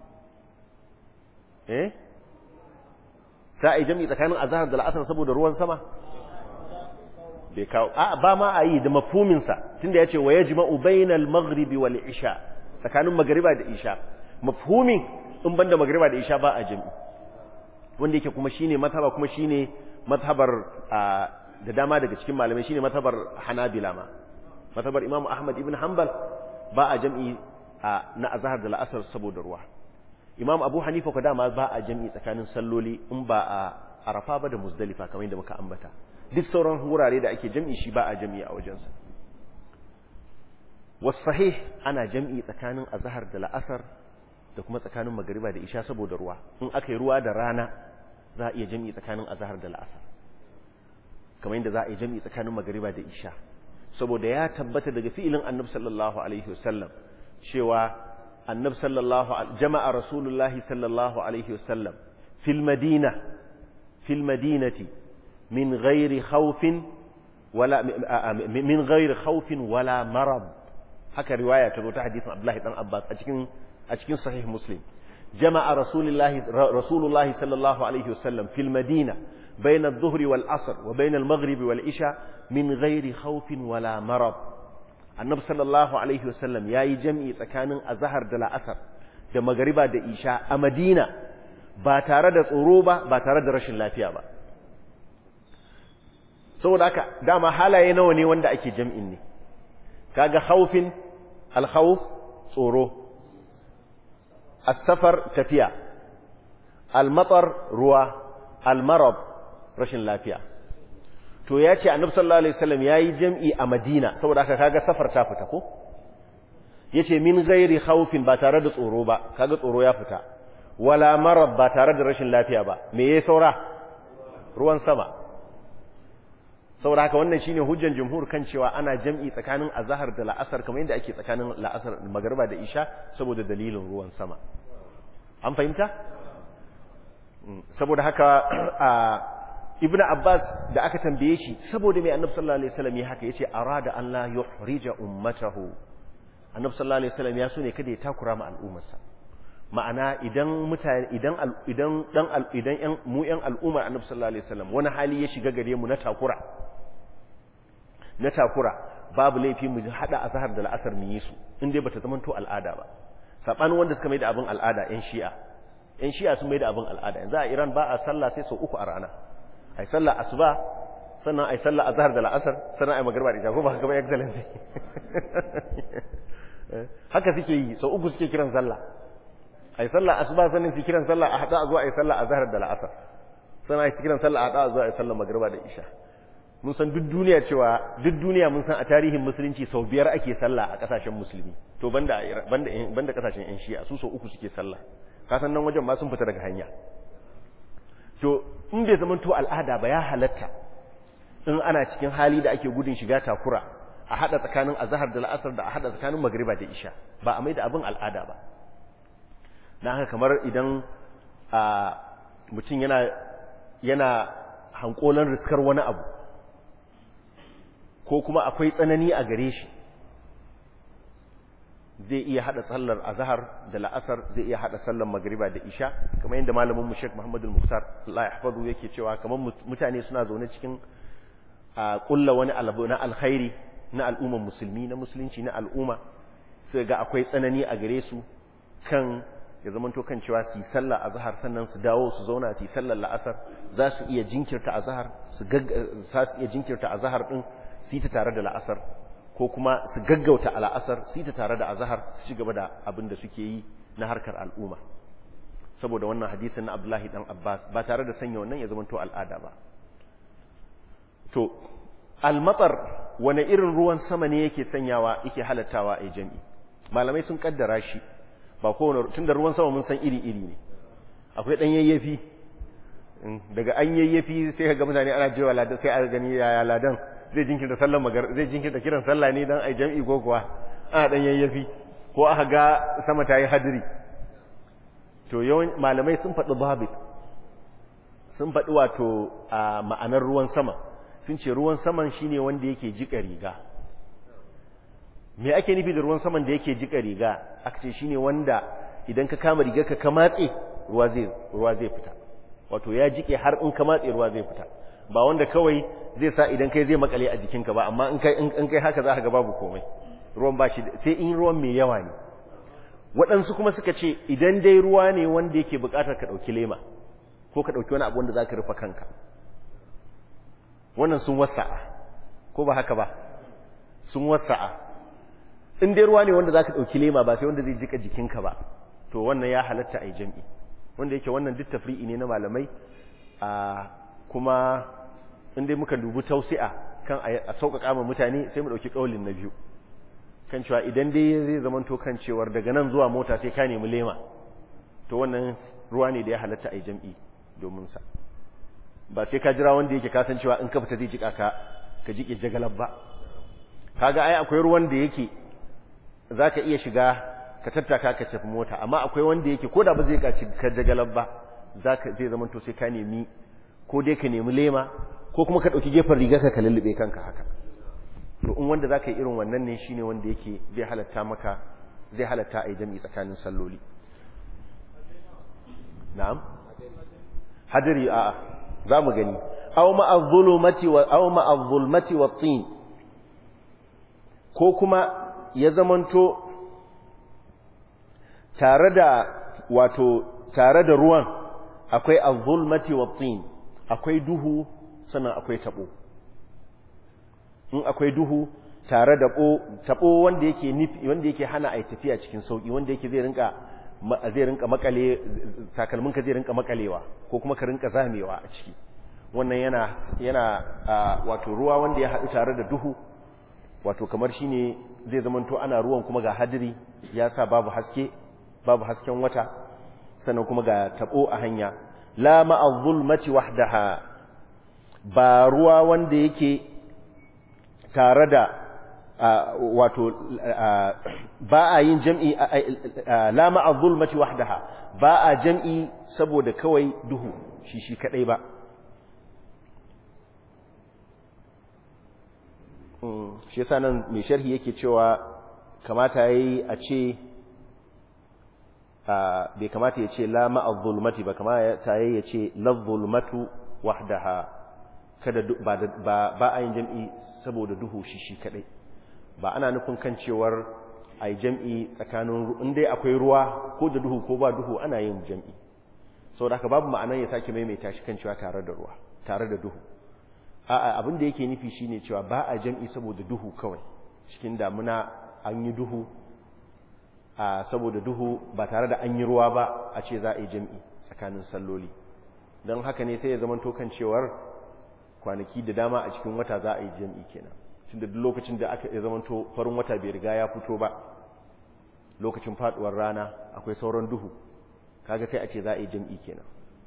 eh za a yi jam'i tsakanin azhar da la'asar saboda ruwan sama bai kawo a ba ma a yi da mafhuminsa tunda ya ce wa ya jima'u bainal maghribi wal isha tsakanin magariba da isha mafhumin in banda magariba da isha ba a jami'i wanda yake kuma shine mazhaba kuma shine mazhabar da dama daga cikin malamai shine mazhabar hanabila ma mazhabar imam ahmad ibn hanbal ba a jami'i na azhar da la'asar saboda ruwa imam abu hanifa ko dama ba a jami'i tsakanin salloli in ba a arafa ba da muzdalifa kamar yadda muka ambata duk sauran wurare da ake jam'i shi ba a jam'i a wajensa wasahih ana jam'i tsakanin azhar da la'asar da kuma tsakanin magariba da isha saboda ruwa in aka yi ruwa da rana za a iya jam'i tsakanin azhar da la'asar kamar yadda za a yi jam'i tsakanin magariba da isha saboda ya tabbata daga fi'ilin annab sallallahu alaihi wasallam cewa annab sallallahu jama'a rasulullahi sallallahu alaihi wasallam fil madina fil madinati من غير خوف ولا من غير خوف ولا مرض haka riwaya ta zo ta hadisin Abdullahi dan Abbas a cikin a cikin sahih Muslim jama'a rasulullahi rasulullahi sallallahu alaihi wasallam fil madina بين الظهر والعصر وبين المغرب والعشاء من غير خوف ولا مرض النبي صلى الله عليه وسلم yayi jami'i tsakanin azhar da la'asar da magariba da isha a Madina ba tare da tsoro ba ba tare da rashin lafiya ba saboda haka dama halaye nawa ne wanda ake jami'in ne kaga khaufin al-khawf tsoro as-safar tafiya al-matar ruwa al-marad rashin lafiya to ya ce annabi sallallahu alaihi wasallam yayi jam'i a Madina saboda haka kaga safar ta fita ko yace min ghairi khawfin ba tare da tsoro ba kaga tsoro ya fita wala marad ba tare da rashin lafiya ba me yayi saura ruwan sama saboda haka wannan shine hujjan jumhur kan cewa ana jam'i tsakanin azhar da la'asar kamar yadda ake tsakanin la'asar magriba da isha saboda dalilin ruwan sama an fahimta saboda haka ibnu abbas da aka tambaye shi saboda mai annabi sallallahu alaihi wasallam ya haka yace arada an la yuhrija ummatahu annabi sallallahu alaihi wasallam ya so ne kada ya takura ma al'ummarsa ma'ana idan mutane idan idan dan idan yan mu yan al'ummar annabi sallallahu alaihi wasallam wani hali ya shiga gare mu na takura na takura babu laifi mu hada azhar da al'asar mu yi su in dai bata zama to al'ada ba sabanin wanda suka mai da abin al'ada yan shi'a yan shi'a sun mai da abin al'ada yanzu a Iran ba a sallah sai sau uku a rana ai sallah asuba sannan ai sallah azhar da al'asar sannan ai magriba da isha ko ba haka ba excellency haka suke yi sau uku suke kiran sallah ai sallah asuba sannan su kiran sallah a hada a zo ai sallah azhar da al'asar sannan ai kiran sallah a hada a zo ai sallah magriba da isha mun san duk duniya cewa duk duniya mun san a tarihin musulunci sau biyar ake sallah a kasashen musulmi to banda banda banda kasashen yan shi'a su sau uku suke sallah ka san nan wajen ma sun fita daga hanya to in bai zama to al'ada ba ya halatta in ana cikin hali da ake gudun shiga takura a hada tsakanin azhar da la'asar da a hada tsakanin magriba da isha ba a mai da abin al'ada ba na haka kamar idan mutum yana yana hankolan riskar wani abu ko kuma akwai tsanani a gare shi zai iya hada sallar azhar da la'asar zai iya hada sallar magriba da isha kamar yadda malamin mu Sheikh Muhammad al-Muqtar Allah ya hafazu yake cewa kamar mutane suna zaune cikin a kulla wani alabu na alkhairi na al'ummar musulmi na musulunci na al'umma sai ga akwai tsanani a gare su kan ya zamanto kan cewa su yi sallar azhar sannan su dawo su zauna su yi sallar la'asar za su iya jinkirta azhar su za su iya jinkirta azhar din su yi ta tare da la'asar ko kuma su gaggauta al'asar su yi ta tare da azhar su ci gaba da abin da suke yi na harkar al'umma saboda wannan hadisin na Abdullahi dan Abbas ba tare da sanya wannan ya zamanto al'ada ba to almatar wane irin ruwan sama ne yake sanyawa yake halattawa a jami'i malamai sun kaddara shi ba kowane tunda ruwan sama mun san iri-iri ne akwai dan yayyafi daga an yayyafi sai ka ga mutane ana jewa ladan sai a gani yaya ladan zai jinkirta sallar magar zai jinkirta kiran sallah ne dan ai jami'i ko kuwa ana dan yayyafi ko aka ga sama ta yi hadiri to yawan malamai sun faɗi babit sun faɗi wato a ma'anar ruwan sama sun ce ruwan saman shine wanda yake jika riga me ake nufi da ruwan saman da yake jika riga aka ce shine wanda idan ka kama riga ka ka matse ruwa zai ruwa zai fita wato ya jike har in ka matse ruwa zai fita ba wanda kawai zai sa idan kai zai makale a jikinka ba amma in kai in kai haka za ka ga babu komai ruwan ba shi sai in ruwan mai yawa ne waɗansu kuma suka ce idan dai ruwa ne wanda yake buƙatar ka ɗauki lema ko ka ɗauki wani abu wanda za ka rufe kanka wannan sun wasa'a ko ba haka ba sun wasa'a in dai ruwa ne wanda za ka ɗauki lema ba sai wanda zai jika jikinka ba to wannan ya halatta a yi jam'i wanda yake wannan duk tafri'i ne na malamai a kuma in dai muka dubi tausi'a kan a sauƙaƙa ma mutane sai mu ɗauki ƙaulin na biyu kan cewa idan dai zai zamanto kan cewar daga nan zuwa mota sai ka nemi lema to wannan ruwa ne da ya halatta a yi jam'i domin sa ba sai ka jira wanda yake kasancewa in ka fita zai jika ka ka jike jagalar ba kaga ai akwai ruwan da yake zaka iya shiga ka tattaka ka tafi mota amma akwai wanda yake koda ba zai ka ka jagalar ba zaka zai zama to sai ka nemi ko dai ka nemi lema ko kuma ka dauki gefen riga ka ka lullube kanka haka to in wanda zaka yi irin wannan ne shine wanda yake zai halatta maka zai halatta ai jami'i tsakanin salloli na'am hadari a za mu gani aw ma'adh-dhulumati wa aw ma'adh-dhulmati wat-tin ko kuma ya zamanto tare da wato tare da ruwan akwai adh-dhulmati wat-tin akwai duhu sannan akwai tabo in akwai duhu tare da tabo wanda yake nufi wanda yake hana ai tafiya cikin sauki wanda yake zai rinka zai rinka makale takalminka zai rinka makalewa ko kuma ka rinka zamewa a ciki wannan yana yana wato ruwa wanda ya haɗu tare da duhu wato kamar shine zai zamanto ana ruwan kuma ga hadiri ya sa babu haske babu hasken wata sannan kuma ga tabo a hanya la ma'a zulmati wahdaha ba ruwa wanda yake tare da wato ba a yin jam'i la ma'a zulmati wahdaha ba a jam'i saboda kawai duhu shi shi kadai ba shi yasa nan mai sharhi yake cewa kamata yayi a ce bai kamata ya ce la ma'a zulmati ba kamata yayi ya ce la zulmatu wahdaha kada ba ba a yin jam'i saboda duhu shi shi kadai ba ana nufin kan cewar a yi jam'i tsakanin inda akwai ruwa ko da duhu ko ba duhu ana yin jam'i sau da aka babu ma'anar ya sake maimaita shi kan cewa tare da ruwa tare da duhu a abin da yake nufi shine cewa ba a jam'i saboda duhu kawai cikin damuna an yi duhu a saboda duhu ba tare da an yi ruwa ba a ce za a yi jam'i tsakanin salloli don haka ne sai ya zama tokan cewar kwanaki da dama a cikin wata za a yi jam'i kenan tunda duk lokacin da aka ya zamanto farin wata bai riga ya fito ba lokacin faduwar rana akwai sauran duhu kaga sai a ce za a yi jam'i kenan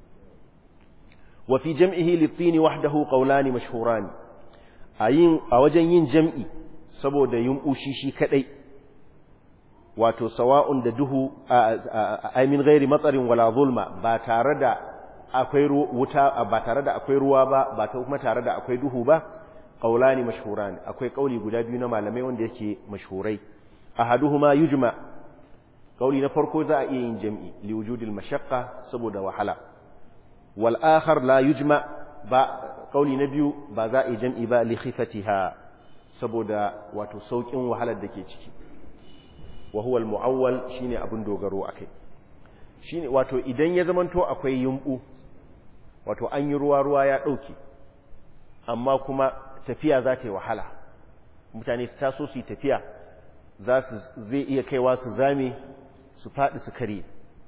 wa fi jam'ihi litini wahdahu qawlani mashhurani a yin a wajen yin jam'i saboda yin ushi shi kadai wato sawa'un da duhu a min ghairi matsarin wala zulma ba tare da akwai wuta ba tare da akwai ruwa ba ba ta kuma tare da akwai duhu ba qaulani mashhuran akwai kauli guda biyu na malamai wanda yake mashhurai ahaduhuma yujma kauli na farko za a iya yin jam'i li wujudil mashaqqa saboda wahala wal akhar la yujma ba kauli na biyu ba za a yi jam'i ba li khifatiha saboda wato saukin wahalar da ke ciki wa huwa al muawwal shine abin dogaro akai shine wato idan ya zamanto akwai yumbu wato an yi ruwa ruwa ya dauke amma kuma tafiya za ta yi wahala mutane su taso su yi tafiya za su zai iya kaiwa su zame su faɗi su kare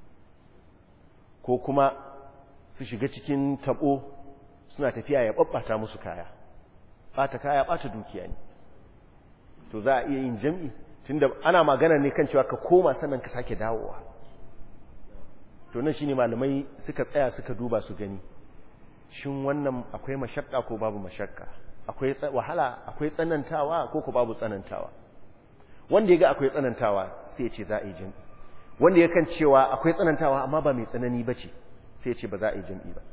ko kuma su shiga cikin tabo suna tafiya ya ɓaɓɓata musu kaya ɓata kaya ɓata dukiya ne to za a iya yin jam'i tunda ana magana ne kan cewa ka koma sannan ka sake dawowa to nan shine malamai suka tsaya suka duba su gani shin wannan akwai mashakka ko babu mashakka akwai wahala akwai tsanantawa ko ko babu tsanantawa wanda ya ga akwai tsanantawa sai ya ce za a yi jam'i wanda ya kan cewa akwai tsanantawa amma ba mai tsanani ba ce sai ya ce ba za a yi jam'i ba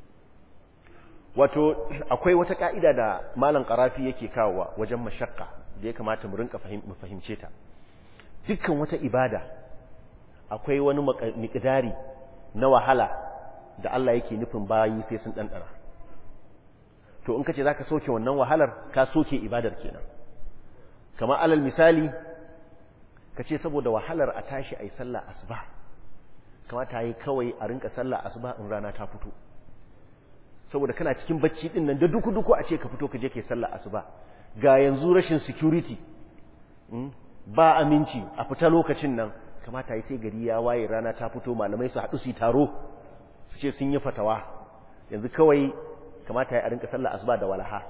wato akwai wata ka'ida da malam karafi yake kawowa wajen mashakka da ya kamata mu rinka mu fahimce ta dukkan wata ibada akwai wani miƙidari na wahala da Allah yake nufin bayi sai sun ɗanɗana to in ka ce za ka soke wannan wahalar ka soke ibadar kenan kamar alal misali ka ce saboda wahalar a tashi a yi sallah asuba kamata yi kawai a rinka sallah asuba in rana ta fito saboda kana cikin bacci din nan da duku-duku a ce ka fito ka je ka yi sallah asuba ga yanzu rashin security ba aminci a fita lokacin nan kamata yi sai gari ya waye rana ta fito malamai su haɗu su yi taro su ce sun yi fatawa yanzu kawai kamata ya rinka sallah asuba da walaha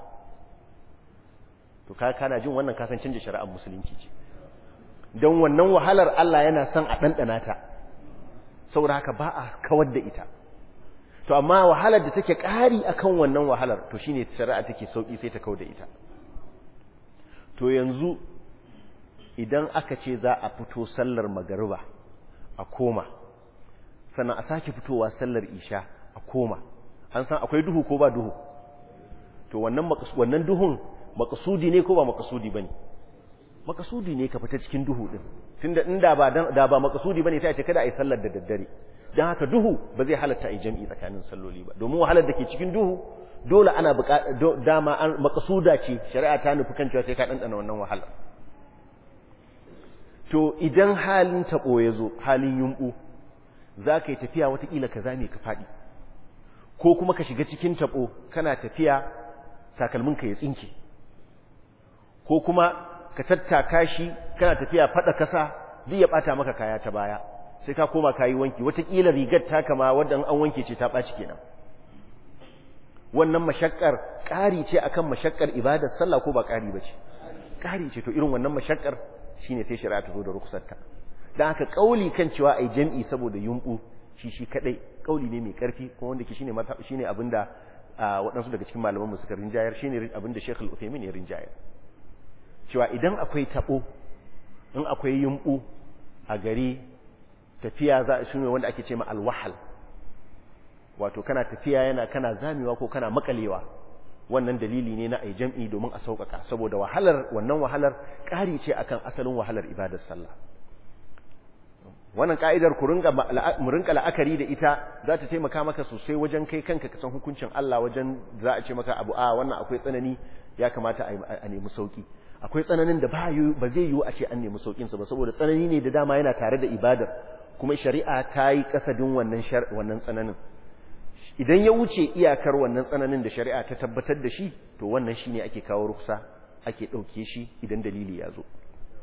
to ka kana jin wannan kasan canja shari'ar musulunci ce don wannan wahalar Allah yana son a ɗanɗana ta saboda haka ba a kawar da ita to amma wahalar da take ƙari akan wannan wahalar to shine shari'a take sauki sai ta kawar da ita to yanzu idan aka ce za a fito sallar magariba a koma sannan a sake fitowa sallar isha a koma an san akwai duhu ko ba duhu to wannan wannan duhun makasudi ne ko ba makasudi bane makasudi ne ka fita cikin duhu din tunda inda ba da ba makasudi bane sai a ce kada a yi sallar da daddare dan haka duhu ba zai halatta a yi jam'i tsakanin salloli ba domin wahalar da ke cikin duhu dole ana dama an makasuda ce shari'a ta nufi kan cewa sai ka dandana wannan wahalar to idan halin taɓo ya zo halin yumɓu za ka yi tafiya watakila ka zame ka faɗi ko kuma ka shiga cikin taɓo kana tafiya takalminka ya tsinke ko kuma ka tattaka shi kana tafiya faɗa kasa duk ya ɓata maka kaya ta baya sai ka koma ka yi wanki watakila rigar ta kama wadda an wanke ce ta ɓaci kenan wannan mashakkar ƙari ce akan mashakkar ibadar sallah ko ba ƙari ba ce ƙari ce to irin wannan mashakkar shine sai shari'a ta zo da rukusarta dan haka kauli kan cewa ai jam'i saboda yumbu shi shi kadai kauli ne mai karfi kuma wanda ke shine mazhab shine abinda waɗansu daga cikin malaman mu suka rinjayar shine abinda Sheikh Al-Uthaymeen ya rinjayar cewa idan akwai tabo in akwai yumbu a gari tafiya za shi ne wanda ake ce ma alwahal wato kana tafiya yana kana zamewa ko kana makalewa wannan dalili ne na ai jam'i domin a sauƙaƙa saboda wahalar wannan wahalar ƙari ce akan asalin wahalar ibadar sallah wannan ka'idar ku ringa mu rinka la'akari da ita za ta taimaka maka sosai wajen kai kanka ka san hukuncin Allah wajen za a ce maka abu a wannan akwai tsanani ya kamata a nemi sauki akwai tsananin da ba zai yiwu a ce an nemi saukin sa ba saboda tsanani ne da dama yana tare da ibadar kuma shari'a ta yi kasadin wannan wannan tsananin idan ya wuce iyakar wannan tsananin da shari'a ta tabbatar da shi to wannan shine ake kawo ruksa ake ɗauke shi idan dalili ya zo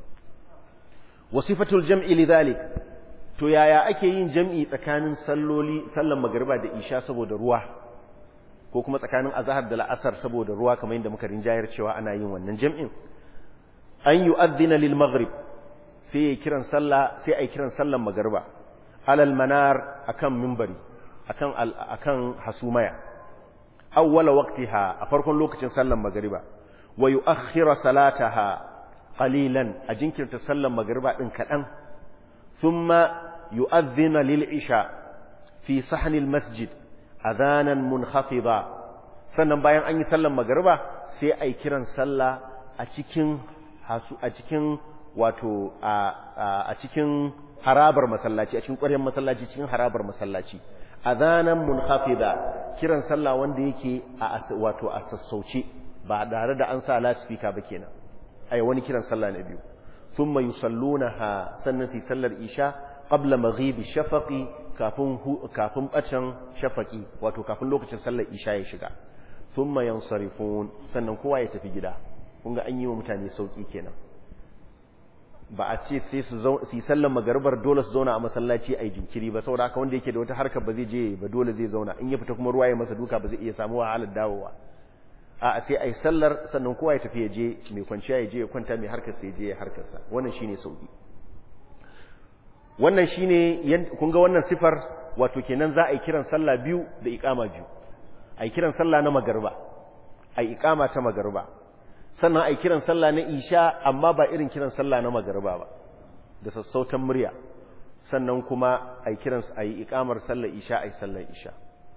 wasifatul jam'i lidhalik to yaya ake yin jam'i tsakanin salloli sallan magariba da isha saboda ruwa ko kuma tsakanin azhar da la'asar saboda ruwa kamar yadda muka rinjayar cewa ana yin wannan jam'in an yu'adhdhina lil maghrib sai ya kiran sallah sai ai kiran sallan magariba alal manar akan minbari akan akan hasumaya awwala waqtiha a farkon lokacin sallan magariba wa yu'akhkhira salataha qalilan a jinkirta sallan magariba din kadan thumma yu'adhdhina lil isha fi sahn al masjid adhanan munkhafida sannan bayan an yi sallan magariba sai ai kiran sallah a cikin hasu a cikin wato a cikin harabar masallaci a cikin ƙwaryar masallaci cikin harabar masallaci adhanan munkhafida kiran sallah wanda yake a wato a sassauce ba tare da an sa loudspeaker ba kenan ai wani kiran sallah na biyu thumma yusallunaha sannan sai sallar isha qabla maghibi shafaqi kafin kafin bacin shafaqi wato kafin lokacin sallar isha ya shiga thumma yansarifun sannan kowa ya tafi gida kun ga an yi wa mutane sauki kenan ba a ce sai su yi sallar magarbar dole su zauna a masallaci a yi jinkiri ba saboda haka wanda yake da wata harkar ba zai je ba dole zai zauna in ya fita kuma ruwa ya masa duka ba zai iya samu wahalar dawowa a sai a yi sallar sannan kowa ya tafi ya je mai kwanciya ya je ya kwanta mai harkar sai ya je ya harkarsa wannan shine sauki wannan shine kun ga wannan sifar wato kenan za a yi kiran sallah biyu da iqama biyu a yi kiran sallah na magarba a yi iqama ta magarba sannan a yi kiran sallah na isha amma ba irin kiran sallah na magarba ba da sassautan murya sannan kuma a yi kiran a yi ikamar sallar isha a yi sallar isha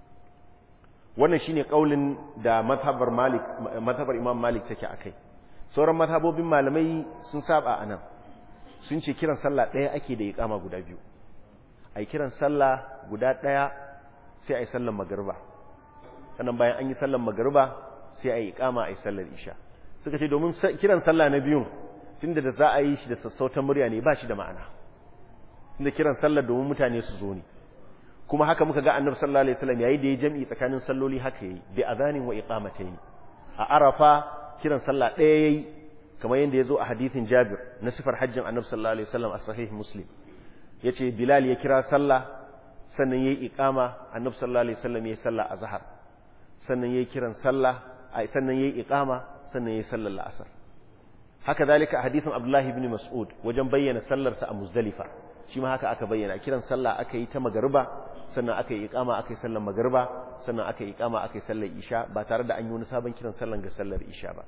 wannan shine kaulin da mazhabar malik mazhabar imam malik take akai sauran mazhabobin malamai sun saba anan sun ce kiran sallah ɗaya ake da ikama guda biyu a yi kiran sallah guda ɗaya sai a yi sallar magarba sannan bayan an yi sallar magarba sai a yi ikama a yi sallar isha suka ce domin kiran sallah na biyun tunda da za a yi shi da sassautan murya ne ba shi da ma'ana tunda kiran sallah domin mutane su zo ne kuma haka muka ga annabi sallallahu alaihi wasallam yayi da ya jami'i tsakanin salloli haka yayi bi adhanin wa iqamatayn a arafa kiran sallah ɗaya yayi kamar yadda ya zo a hadithin Jabir na sifar hajjin annabi sallallahu alaihi wasallam a sahih Muslim yace Bilal ya kira sallah sannan yayi iqama annabi sallallahu alaihi wasallam yayi sallah azhar sannan yayi kiran sallah ai sannan yayi iqama sannan yayi sallar la'asar haka zalika hadisin Abdullahi ibn Mas'ud wajen bayyana sallarsa a Muzdalifa shi ma haka aka bayyana kiran sallah aka yi ta magariba sannan aka yi iqama aka yi sallar magariba sannan aka yi iqama aka yi sallar isha ba tare da an yi wani sabon kiran sallar ga sallar isha ba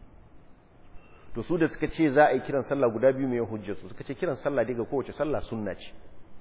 to su da suka ce za a yi kiran sallah guda biyu mai hujjar su suka ce kiran sallah daga kowace sallah sunna ce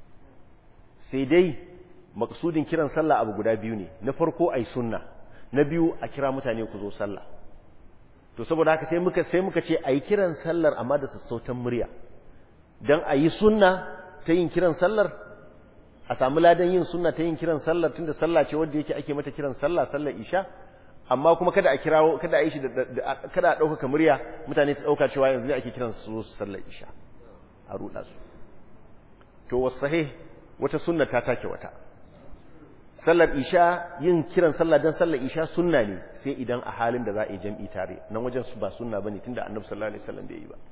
sai dai maksudin kiran sallah abu guda biyu ne na farko ai sunna na biyu a kira mutane ku zo sallah to saboda haka sai muka sai muka ce ayi kiran sallar amma da sassautan murya dan ayi sunna ta yin kiran sallar a samu ladan yin sunna ta yin kiran sallar tunda sallah ce wanda yake ake mata kiran sallah sallar isha amma kuma kada a kirawo kada a yi shi da kada a dauka murya mutane su dauka cewa yanzu ne ake kiran su sallar isha a ruda su to wasahih wata sunna ta take wata sallar isha yin kiran sallah dan sallar isha sunna ne sai idan a halin da za a yi jam'i tare nan wajen su ba sunna bane tunda annabi sallallahu alaihi wasallam bai yi ba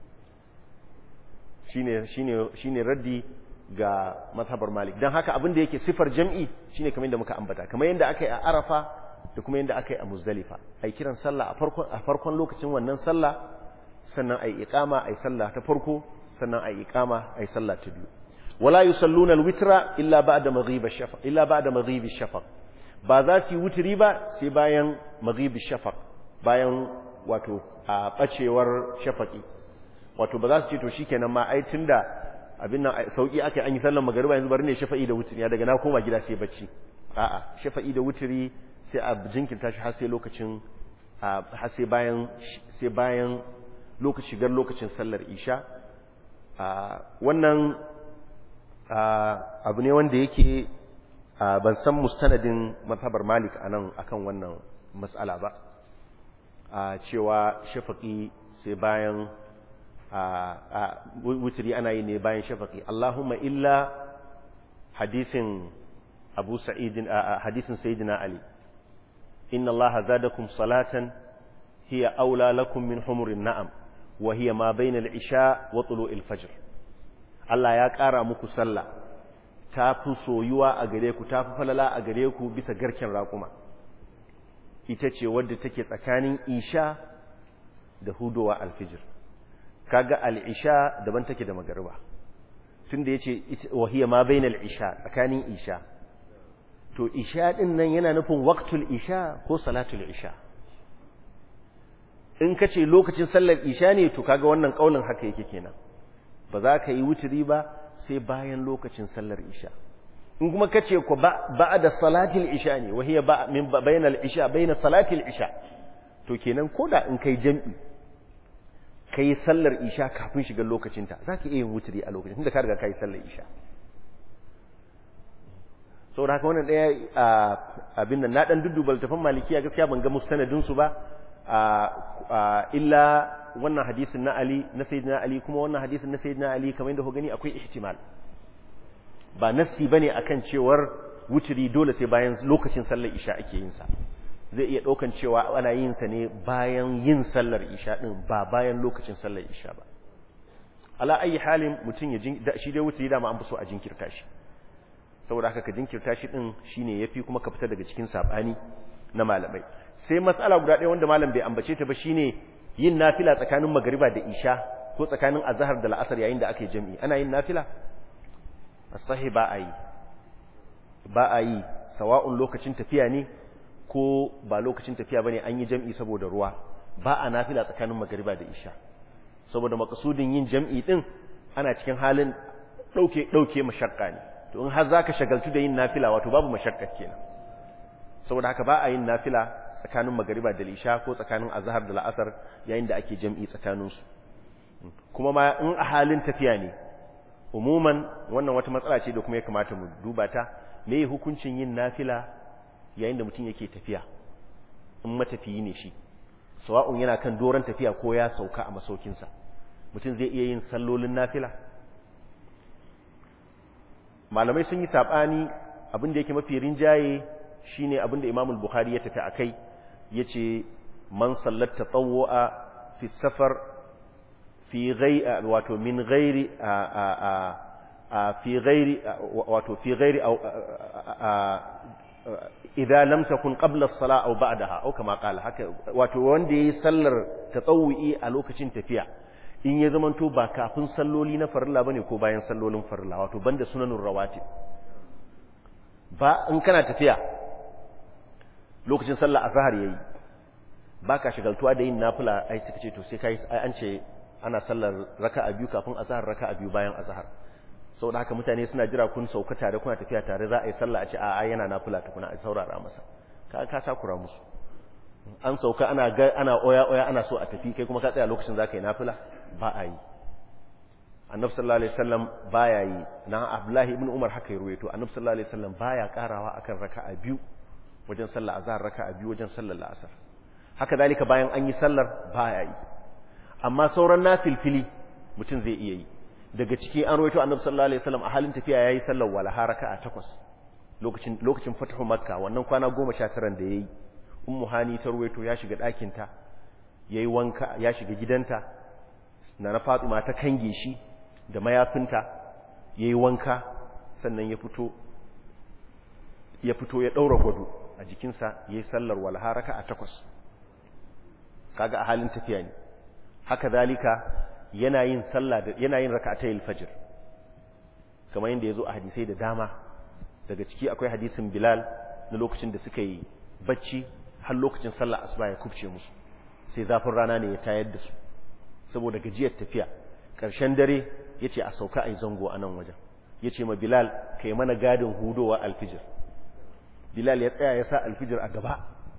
shine shine shine raddi ga mazhabar malik dan haka abin da yake sifar jam'i shine kamar yadda muka ambata kamar yadda aka yi a arafa da kuma yadda aka yi a muzdalifa ai kiran sallah a farkon a farkon lokacin wannan sallah sannan ai iqama ai sallah ta farko sannan ai iqama ai sallah ta biyu wala yusalluna alwitra illa ba'da maghrib ash-shafaq illa ba'da maghrib ash-shafaq ba za su yi wutri ba sai bayan maghrib ash-shafaq bayan wato a bacewar shafaqi wato ba za su ce to shikenan ma ai tunda abin nan sauki aka an yi sallar magriba yanzu bari ne shafa'i da wutri ya daga na koma gida sai bacci a'a shafa'i da wutri sai a jinkirta shi har sai lokacin har sai bayan sai bayan lokaci shigar lokacin sallar isha wannan abu ne wanda yake ban san mustanadin mazhabar malik anan akan wannan matsala ba cewa shafaqi sai bayan wuturi ana yi ne bayan shafaqi Allahumma illa hadisin Abu Sa'id hadisin Sayyidina Ali inna Allah zadakum salatan hiya aula lakum min humurin na'am wa hiya ma bayna al-isha wa tulu'il fajr Allah ya ƙara muku sallah ta fi soyuwa a gare ku ta fi falala a gare ku bisa garken raƙuma ita ce wadda take tsakanin isha da hudowa alfijir kaga al'isha daban take da magariba tun da ya ce wahiyar ma bai isha tsakanin isha to isha ɗin nan yana nufin waktul isha ko salatul isha in ka ce lokacin sallar isha ne to kaga wannan ƙaunin haka yake kenan ba za ka yi wuturi ba sai bayan lokacin sallar isha in kuma ka ce ku ba da salatil isha ne wahiya ba min bayan isha bayan salatil isha to kenan koda in kai jam'i kai sallar isha kafin shigar lokacinta za ka iya yin wuturi a lokacin tunda ka riga ka yi sallar isha saboda haka wannan ɗaya abin nan na ɗan dudduba littafin malikiya gaskiya ban ga mustanadinsu ba illa wannan hadisin na Ali na Sayyidina Ali kuma wannan hadisin na Sayyidina Ali kamar yadda ku gani akwai ihtimal ba nassi bane akan cewar wuturi dole sai bayan lokacin sallar isha ake yin sa zai iya daukan cewa ana yin sa ne bayan yin sallar isha din ba bayan lokacin sallar isha ba ala ayi halin mutun ya shi dai wuturi dama an fi so a jinkirta shi saboda haka ka jinkirta shi din shine yafi kuma ka fita daga cikin sabani na malamai sai matsala guda ɗaya wanda malam bai ambace ta ba shine yin nafila tsakanin magariba da isha ko tsakanin azhar da la'asar yayin da aka yi jami'i ana yin nafila sahi ba a yi ba a yi sawa'un lokacin tafiya ne ko ba lokacin tafiya bane an yi jami'i saboda ruwa ba a nafila tsakanin magariba da isha saboda makasudin yin jami'i din ana cikin halin dauke dauke mashakka ne to in har zaka shagaltu da yin nafila wato babu mashakka kenan saboda haka ba a yin nafila tsakanin magariba da lisha ko tsakanin azhar da la'asar yayin da ake jam'i tsakaninsu kuma ma in a halin tafiya ne umuman wannan wata matsala ce da kuma ya kamata mu duba ta me hukuncin yin nafila yayin da mutum yake tafiya in matafiyi ne shi sawa'un yana kan doron tafiya ko ya sauka a masaukinsa mutum zai iya yin sallolin nafila malamai sun yi saɓani abin da yake mafi rinjaye shine abinda Imam al-Bukhari ya tafi akai yace man sallat tatawwa fi safar fi ghayri wato min ghairi fi ghairi wato fi ghairi aw idza lam takun qabla as-salah aw ba'daha aw kama qala haka wato wanda yayi sallar tatawwi a lokacin tafiya in ya zamanto ba kafin salloli na farilla bane ko bayan sallolin farilla wato banda sunanur rawatib ba in kana tafiya lokacin sallah azhar yayi baka shigaltuwa da yin nafila ai suka ce to sai kai ai an ce ana sallar raka'a biyu kafin azhar raka'a biyu bayan azhar saboda haka mutane suna jira kun sauka tare kuna tafiya tare za a yi sallah a ce a ai yana nafila tukuna a saurara masa ka ka takura musu an sauka ana ga ana oya oya ana so a tafi kai kuma ka tsaya lokacin zaka yi nafila ba a yi annabi sallallahu alaihi wasallam baya yi na abdullahi ibn umar haka ya ruwaito annabi sallallahu alaihi wasallam baya karawa akan raka'a biyu wajen sallar azhar raka'a biyu wajen sallar la'asar haka dalika bayan an yi sallar baya yi amma sauran nafilfili mutum zai iya yi daga ciki an ruwaito annabi sallallahu alaihi wasallam a halin tafiya yayi sallar walaha raka'a takwas lokacin lokacin fatahu makka wannan kwana 19 da yayi ummu hani ta ruwaito ya shiga ɗakin ta yayi wanka ya shiga gidanta na na fatima ta kange shi da mayafinta yayi wanka sannan ya fito ya fito ya daura gwado a jikinsa yayi sallar walaha raka'a takwas kaga a halin tafiya ne haka zalika yana yin sallah da yana yin rak'atayil fajr kamar yadda yazo a hadisai da dama daga ciki akwai hadisin Bilal na lokacin da suka yi bacci har lokacin sallar asuba ya kubce musu sai zafin rana ne ya tayar da su saboda gajiyar tafiya ƙarshen dare yace a sauka ai zango a nan wajen yace ma Bilal kai mana gadin hudowa alfijir Bilal ya tsaya ya sa alfijir a gaba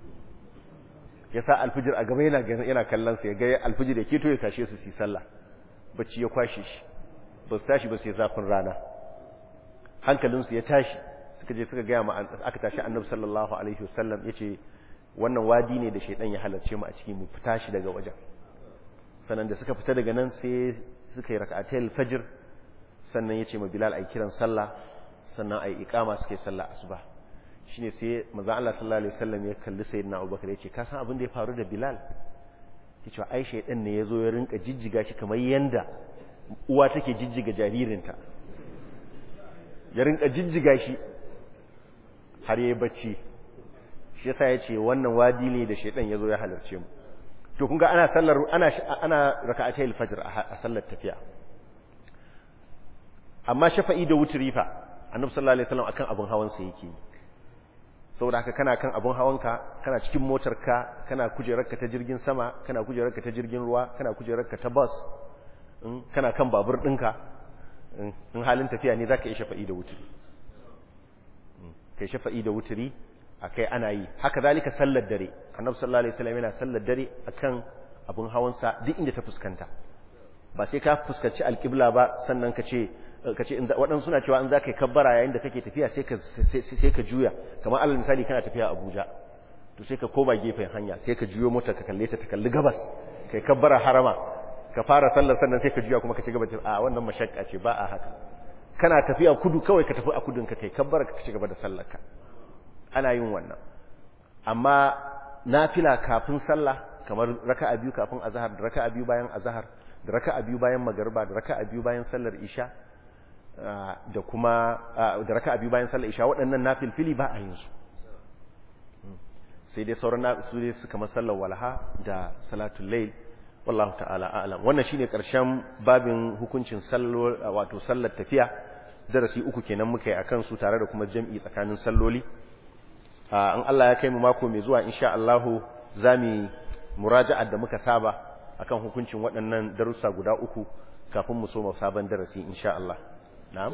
ya sa alfijir a gaba yana yana kallon sa ya ga alfijir ya keto ya tashe su su sallah bacci ya kwashe shi ba su tashi ba sai zafin rana hankalinsu ya tashi suka je suka gaya ma aka tashi annabi sallallahu alaihi wasallam yace wannan wadi ne da shaidan ya halarce mu a cikin mu fita shi daga wajen sannan da suka fita daga nan sai suka yi rak'atul fajr sannan yace ma bilal ai kiran sallah sannan ai iqama suka yi sallah asuba shine sai manzo Allah sallallahu alaihi wasallam ya kalli sayyidina Abubakar yace ka san abin da ya faru da Bilal yace ai shaydan ne yazo ya rinka jijjiga shi kamar yanda uwa take jijjiga jaririnta ya rinka jijjiga shi har yayi bacci shi yasa yace wannan wadi ne da shaydan yazo ya halarce mu to kun ga ana sallar ana ana raka'atayil fajr a sallar tafiya amma shafa'i da wutri fa annabi sallallahu alaihi wasallam akan abun hawan sa yake yi saboda haka kana kan abun hawanka kana cikin motarka kana kujerarka ta jirgin sama kana kujerarka ta jirgin ruwa kana kujerarka ta bus kana kan babur ɗinka in halin tafiya ne zaka yi shafa'i da wuturi kai shafa'i da wuturi akai ana yi haka zalika sallar dare annabi sallallahu alaihi wasallam yana sallar dare akan abun hawansa duk inda ta fuskanta ba sai ka fuskanci alƙibla ba sannan ka ce kace waɗansu suna cewa in za ka yi kabbara yayin da kake tafiya sai ka juya kamar alal misali kana tafiya abuja to sai ka koma gefen hanya sai ka juyo mota ka kalle ta ta kalli gabas kai kabbara harama ka fara sallar sannan sai ka juya kuma ka ci gaba a wannan mashakka ce ba a haka kana tafiya kudu kawai ka tafi a kudun ka kai kabbara ka ci gaba da sallar ka ana yin wannan amma nafila kafin sallah kamar raka'a biyu kafin azhar da raka'a biyu bayan azhar da raka'a biyu bayan magariba da raka'a biyu bayan sallar isha da kuma da raka'a biyu bayan sallar isha waɗannan nafilfili ba a yin su sai dai sauran su dai su kamar sallar walha da salatul layl wallahu ta'ala a'lam wannan shine karshen babin hukuncin sallar wato sallar tafiya darasi uku kenan muka yi akan su tare da kuma jam'i tsakanin salloli in Allah ya kai mu mako mai zuwa insha Allah zamu muraja'ar da muka saba akan hukuncin waɗannan darussa guda uku kafin mu soma sabon darasi insha Allah na'am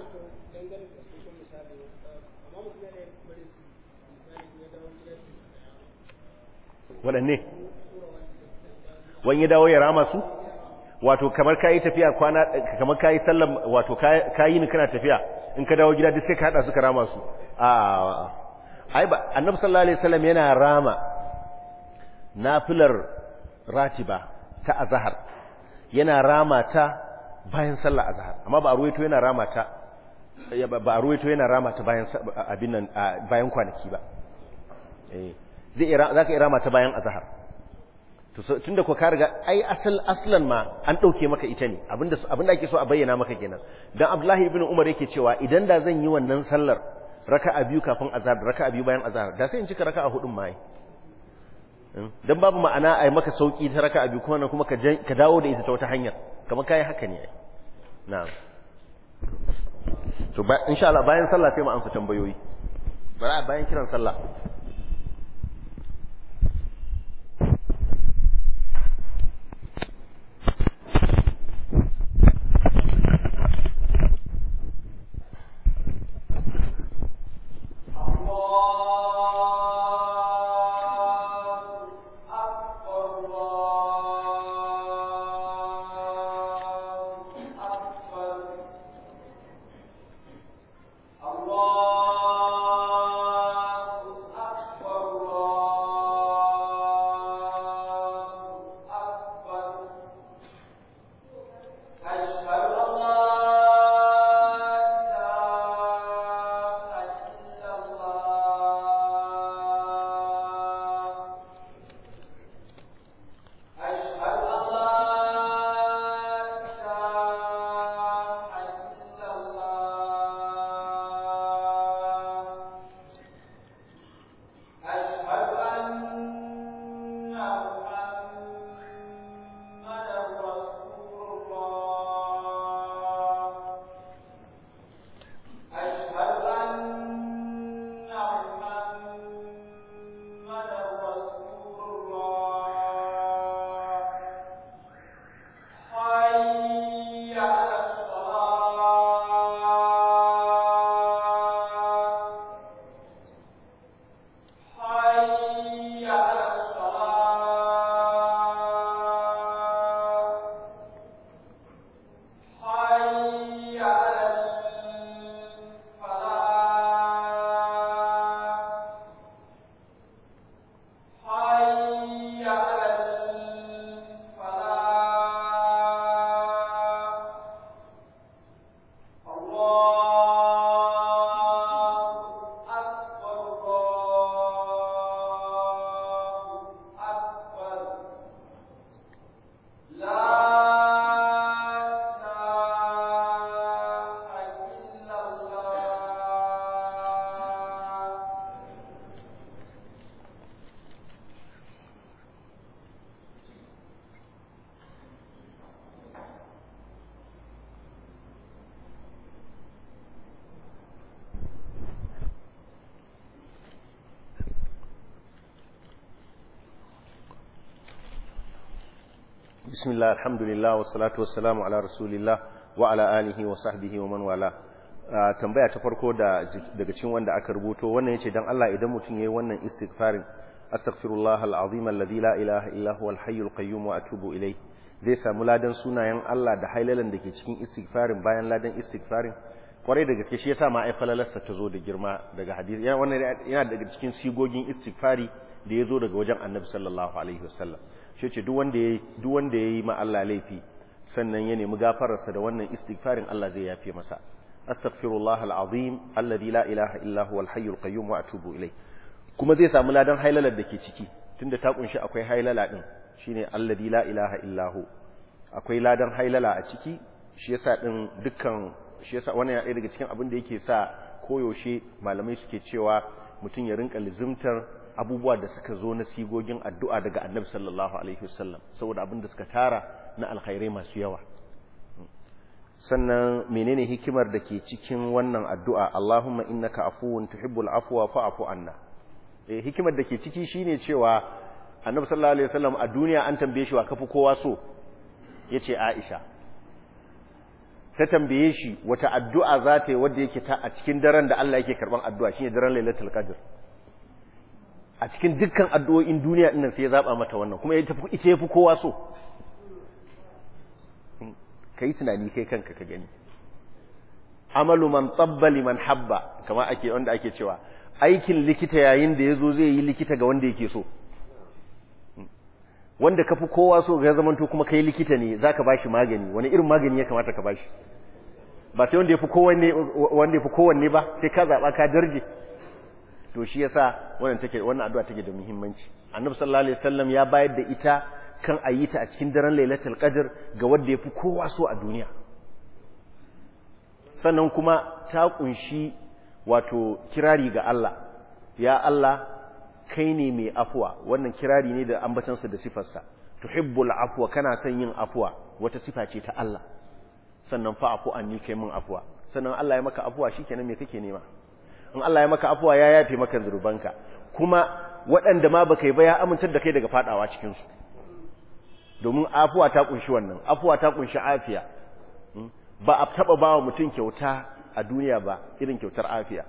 waɗanne wani ya dawo ya rama su wato kamar kayi tafiya kwana kamar kayi sallam wato kayi ni kana tafiya in ka dawo gida duk sai ka hada su ka rama su a ai ba annabi sallallahu alaihi wasallam yana rama nafilar ratiba ta azhar yana rama ta bayan sallar azhar amma ba a ruwaito yana rama ta ba a ruwaito yana rama ta bayan abin nan bayan kwanaki ba eh zai zaka irama ta bayan azhar to tunda ko ka riga ai asal aslan ma an dauke maka ita ne abinda abinda ake so a bayyana maka kenan dan Abdullahi ibn Umar yake cewa idan da zan yi wannan sallar raka'a biyu kafin azhar raka'a biyu bayan azhar da sai in cika raka'a hudun mai dan babu ma'ana ai maka sauki ta raka'a biyu kuma kuma ka ka dawo da ita ta wata hanyar kamar kai haka ne na'am to ba insha Allah bayan sallah sai mu amsa tambayoyi bara bayan kiran sallah bismillah alhamdulillah wassalatu wassalamu ala rasulillah wa ala alihi wa sahbihi wa man wala tambaya ta farko da daga cikin wanda aka rubuto wannan yace dan Allah idan mutum yayi wannan istighfarin astaghfirullah alazim alladhi la ilaha illa huwa alhayyul qayyum wa atubu ilayh zai samu ladan sunayen Allah da hailalan dake cikin istighfarin bayan ladan istighfarin kwarai da gaske shi yasa ma ai falalarsa ta zo da girma daga hadisi yana wannan yana daga cikin sigogin istighfari da ya zo daga wajen annabi sallallahu alaihi wasallam shi ce duk wanda yayi duk wanda yayi ma Allah laifi sannan ya nemi gafararsa da wannan istighfarin Allah zai yafe masa astaghfirullah alazim alladhi la ilaha illa huwa alhayyul qayyum wa atubu ilayh kuma zai samu ladan hailalar da ke ciki tunda ta kunshi akwai hailala din shine alladhi la ilaha illa hu akwai ladan hailala a ciki shi yasa din dukkan shi yasa wannan ya daga cikin abin da yake sa koyaushe malamai suke cewa mutum ya rinka lizimtar abubuwa da suka zo na sigogin addu'a daga annabi sallallahu alaihi wasallam saboda abin da suka tara na alkhairai masu yawa sannan menene hikimar da ke cikin wannan addu'a Allahumma innaka afuwun tuhibbul afwa fa'fu anna eh hikimar da ke ciki shine cewa annabi sallallahu alaihi wasallam a duniya an tambaye shi wa kafi kowa so yace Aisha ta tambaye shi wata addu'a za ta yi wadda yake ta a cikin daren da Allah yake karban addu'a shine daren Lailatul Qadr a cikin dukkan addu'o'in duniya ɗin sai ya zaɓa mata wannan kuma ita ya fi kowa so ka yi tunani kai kanka ka gani amalu man tsabbali man habba kama ake wanda ake cewa aikin likita yayin da ya zo zai yi likita ga wanda yake so wanda ka fi kowa so ga zamanto kuma kai likita ne za ka ba shi magani wani irin magani ya kamata ka ba shi ba sai wanda ya fi kowanne ba sai ka zaɓa ka darje to shi yasa wannan take wannan addu'a take da muhimmanci annabi sallallahu alaihi wasallam ya bayar da ita kan ayita a cikin daren lailatul qadr ga wanda yafi kowa so a duniya sannan kuma ta kunshi wato kirari ga Allah ya Allah kai ne mai afwa wannan kirari ne da ambatansa da sifarsa tuhibbul afwa kana son yin afwa wata sifa ce ta Allah sannan fa afu anni kai min afwa sannan Allah ya maka afwa shikenan me kake nema in Allah ya maka afuwa ya yafe maka zurubanka kuma waɗanda ma baka yi ba ya amintar da kai daga fadawa cikin su domin afuwa ta kunshi wannan afuwa ta kunshi afiya ba a taba ba wa mutum kyauta a duniya ba irin kyautar afiya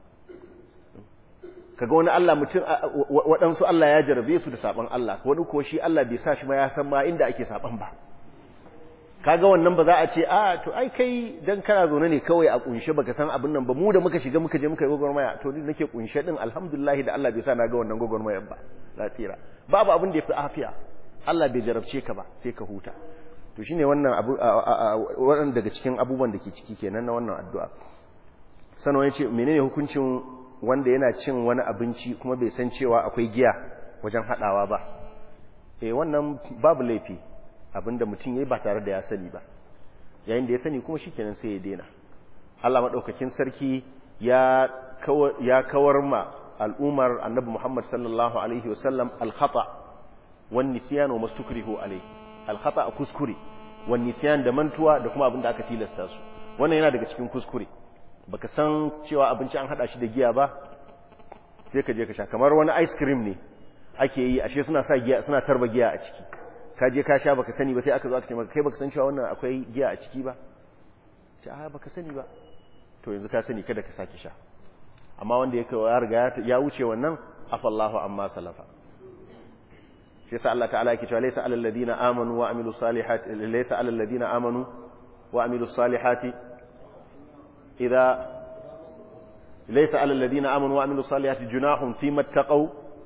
kaga wani Allah mutum waɗansu Allah ya jarabe su da saban Allah wani ko shi Allah bai sa shi ma ya san ma inda ake saban ba kaga wannan ba za a ce a to ai kai dan kana zaune ne kawai a kunshe baka san abin nan ba mu da muka shiga muka je muka yi gogormaya to ni nake kunshe din alhamdulillah da Allah bai sa na ga wannan gogormayar ba za tsira babu abin da yafi afiya Allah bai jarabce ka ba sai ka huta to shine wannan abu wannan daga cikin abubuwan da ke ciki kenan na wannan addu'a sannan yace menene hukuncin wanda yana cin wani abinci kuma bai san cewa akwai giya wajen hadawa ba eh wannan babu laifi abinda mutum yayi ba tare da ya sani ba yayin da ya sani kuma shikenan sai ya daina Allah madaukakin sarki ya kawar ya kawar ma al'umar annabi Muhammad sallallahu alaihi wasallam al-khata wan nisyan wa mastukrihu alaihi al-khata kuskure wan nisyan da mantuwa da kuma abinda aka tilasta su wannan yana daga cikin kuskure baka san cewa abinci an hada shi da giya ba sai ka je ka sha kamar wani ice cream ne ake yi ashe suna sa giya suna tarba giya a ciki ka je ka sha baka sani ba sai aka zo aka ce maka kai baka san cewa wannan akwai giya a ciki ba ce a baka sani ba to yanzu ka sani kada ka saki sha amma wanda ya ya riga ya wuce wannan afallahu amma salafa shi yasa Allah ta'ala yake cewa laysa alal ladina amanu wa amilus salihati laysa alal ladina amanu wa amilus salihati idza laysa alal ladina amanu wa amilus salihati junahum fima taqaw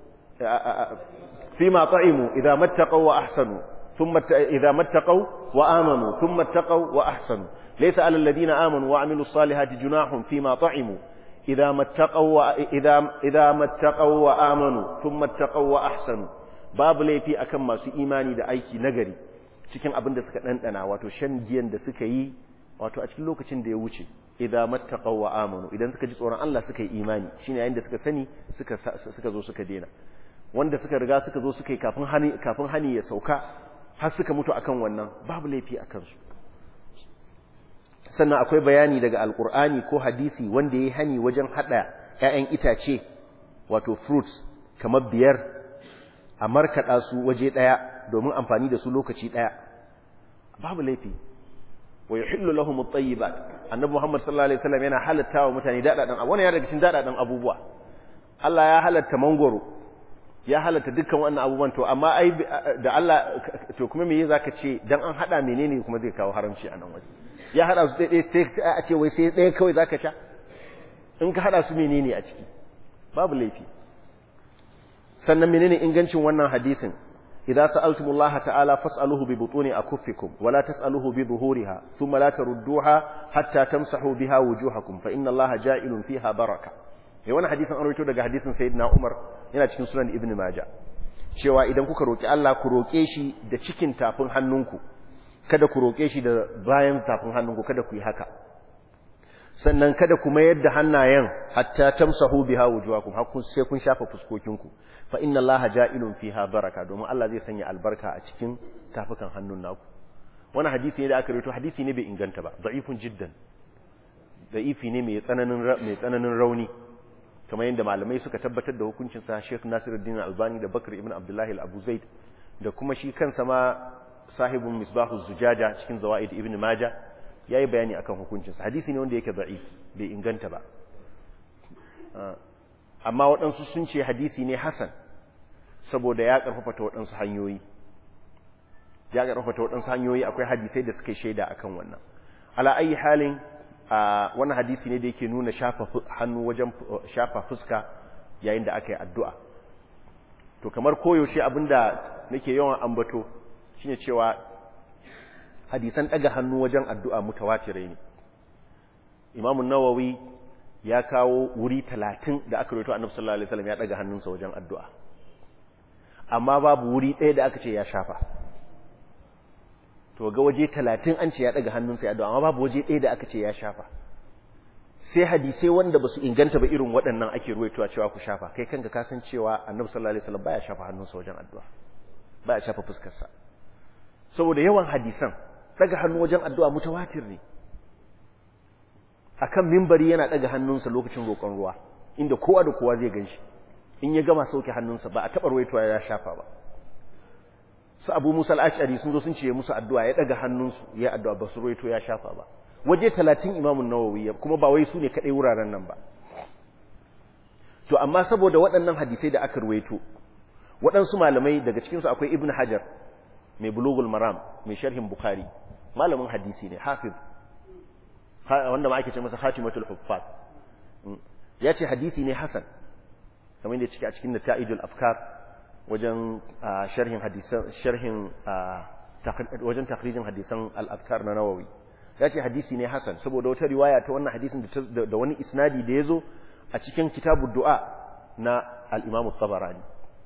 فيما طعموا إذا ما اتقوا وأحسنوا ثم إذا ما اتقوا وآمنوا ثم اتقوا وأحسنوا ليس على الذين آمنوا وعملوا الصالحات جناح فيما طعموا إذا ما اتقوا إذا إذا ما اتقوا وآمنوا ثم اتقوا وأحسنوا babu laifi akan masu imani da aiki nagari cikin abin da suka ɗanɗana wato shan giyan da suka yi wato a cikin lokacin da ya wuce idan mattaqaw wa amanu idan suka ji tsoron Allah suka yi imani shine yayin da suka sani suka suka zo suka dena wanda suka riga suka zo suka yi kafin hani kafin hani ya sauka har suka mutu akan wannan babu laifi akan su sannan akwai bayani daga alkur'ani ko hadisi wanda yayi hani wajen hada ƴaƴan itace wato fruits kamar biyar a markada su waje daya domin amfani da su lokaci daya babu laifi wa yuhillu lahum at-tayyibat annabi Muhammad sallallahu alaihi wasallam yana halatta wa mutane dadadan abu wannan ya daga cikin dadadan abubuwa Allah ya halatta mangoro ya halatta dukkan wannan abubuwan to amma ai da Allah to kuma me zaka ce dan an hada menene kuma zai kawo haramci a nan waje ya hada su dai sai a ce wai sai ɗaya kawai zaka sha in ka hada su menene a ciki babu laifi sannan menene ingancin wannan hadisin idza sa'altumullaha ta'ala fas'aluhu bi butuni akuffikum wa la tas'aluhu bi dhuhuriha thumma la tarudduha hatta tamsahu biha wujuhakum fa inna allaha ja'ilun fiha baraka eh wannan hadisin an rawaito daga hadisin sayyidina Umar yana cikin sunan Ibn Majah cewa idan kuka roki Allah ku roke shi da cikin tafin hannunku kada ku roke shi da bayan tafin hannunku kada ku yi haka sannan kada ku mayar da hannayen hatta tamsahu biha wujuhakum har kun sai kun shafa fuskokinku fa inna Allaha ja'ilun fiha baraka domin Allah zai sanya albarka a cikin tafukan hannun naku wannan hadisi ne da aka rawaito hadisi ne bai inganta ba da'ifun jiddan da'ifi ne mai tsananin mai tsananin rauni kamar yadda malamai suka tabbatar da hukuncin sa Sheikh Nasiruddin Albani da Bakr ibn Abdullah al-Abu Zaid da kuma shi kansa ma sahibun misbahu zujaja cikin zawaid ibn Majah yayi bayani akan hukuncin sa hadisi ne wanda yake da'if bai inganta ba amma waɗansu sun ce hadisi ne hasan saboda ya karfafa ta waɗansu hanyoyi ya karfafa ta waɗansu hanyoyi akwai hadisai da suka shaida akan wannan ala ayi halin a wannan hadisi ne da yake nuna shafa hannu wajen shafa fuska yayin da aka yi addu'a to kamar koyaushe abinda nake yawan ambato shine cewa hadisan daga hannu wajen addu'a mutawatirai ne imamu nawawi ya kawo wuri talatin da aka roto annabi sallallahu alaihi wasallam ya daga hannunsa wajen addu'a amma babu wuri ɗaya da aka ce ya shafa to ga waje talatin an ce ya daga hannunsa ya addu'a amma babu waje ɗaya da aka ce ya shafa sai hadisai wanda ba su inganta ba irin waɗannan ake ruwaitowa cewa ku shafa kai kanka ka san cewa annabi sallallahu alaihi wasallam baya shafa hannunsa wajen addu'a baya shafa fuskarsa saboda yawan hadisan daga hannu wajen addu'a mutawatir ne akan mimbari yana daga hannunsa lokacin roƙon ruwa inda kowa da kowa zai ganshi in ya gama sauke hannunsa ba a taɓa ruwaitowa ya shafa ba su abu musa al'ashari sun zo sun ce musu addu'a ya daga hannunsu ya addu'a ba su ruwaito ya shafa ba waje talatin imamun nawawi kuma ba wai su ne kaɗai wuraren nan ba to amma saboda waɗannan hadisai da aka ruwaito waɗansu malamai daga cikinsu akwai ibn hajar mai bulugul maram mai sharhin bukhari malamin hadisi ne hafiz wanda ma ake ce masa khatimatul huffaz ya ce hadisi ne hasan kamar da cike a cikin nata'idul afkar wajen sharhin hadisan sharhin wajen takhrijin hadisan al-afkar na nawawi ya ce hadisi ne hasan saboda wata riwaya ta wannan hadisin da wani isnadi da yazo a cikin kitabud du'a na al-imam at-tabarani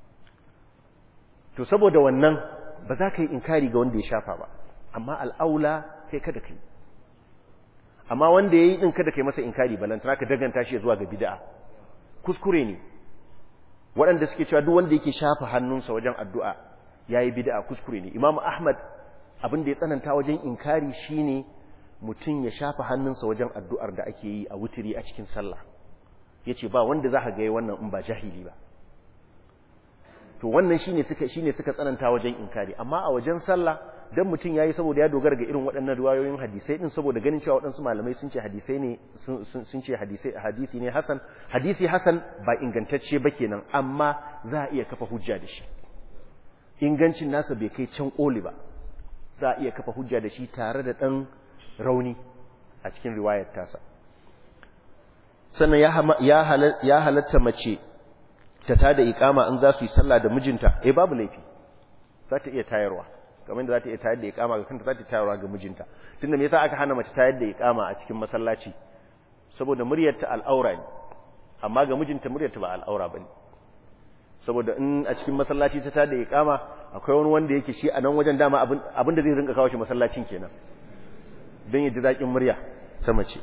to saboda wannan ba za ka yi inkari ga wanda ya shafa ba amma al'aula kai kada kai amma wanda ya yi ɗin kada kai masa inkari balantana ka daganta shi zuwa ga bid'a kuskure ne waɗanda suke cewa duk wanda yake shafa hannunsa wajen addu'a ya yi bid'a kuskure ne imamu ahmad abin da ya tsananta wajen inkari shine mutum ya shafa hannunsa wajen addu'ar da ake yi a wutiri a cikin sallah ya ce ba wanda za ka ga wannan in ba jahili ba to wannan shine suka shine suka tsananta wajen inkari amma a wajen sallah dan mutum yayi saboda ya dogara ga irin waɗannan riwayoyin hadisai din saboda ganin cewa waɗansu malamai sun ce hadisai ne sun ce hadisai hadisi ne hasan hadisi hasan ba ingantacce ba kenan amma za a iya kafa hujja da shi ingancin nasa bai kai can koli ba za a iya kafa hujja da shi tare da ɗan rauni a cikin riwayar tasa sannan ya halatta mace ta tada ikama in za su yi sallah da mijinta eh babu laifi za ta iya tayarwa kamar da za ta iya tayar da ikama ga kanta za ta tayarwa ga mijinta tunda me yasa aka hana mace tayar da ikama a cikin masallaci saboda muryarta al'aura ne amma ga mijinta muryarta ba al'aura bane saboda in a cikin masallaci ta tayar da ikama akwai wani wanda yake shi a nan wajen dama abin da zai rinka kawo shi masallacin kenan don ya ji zaƙin murya ta mace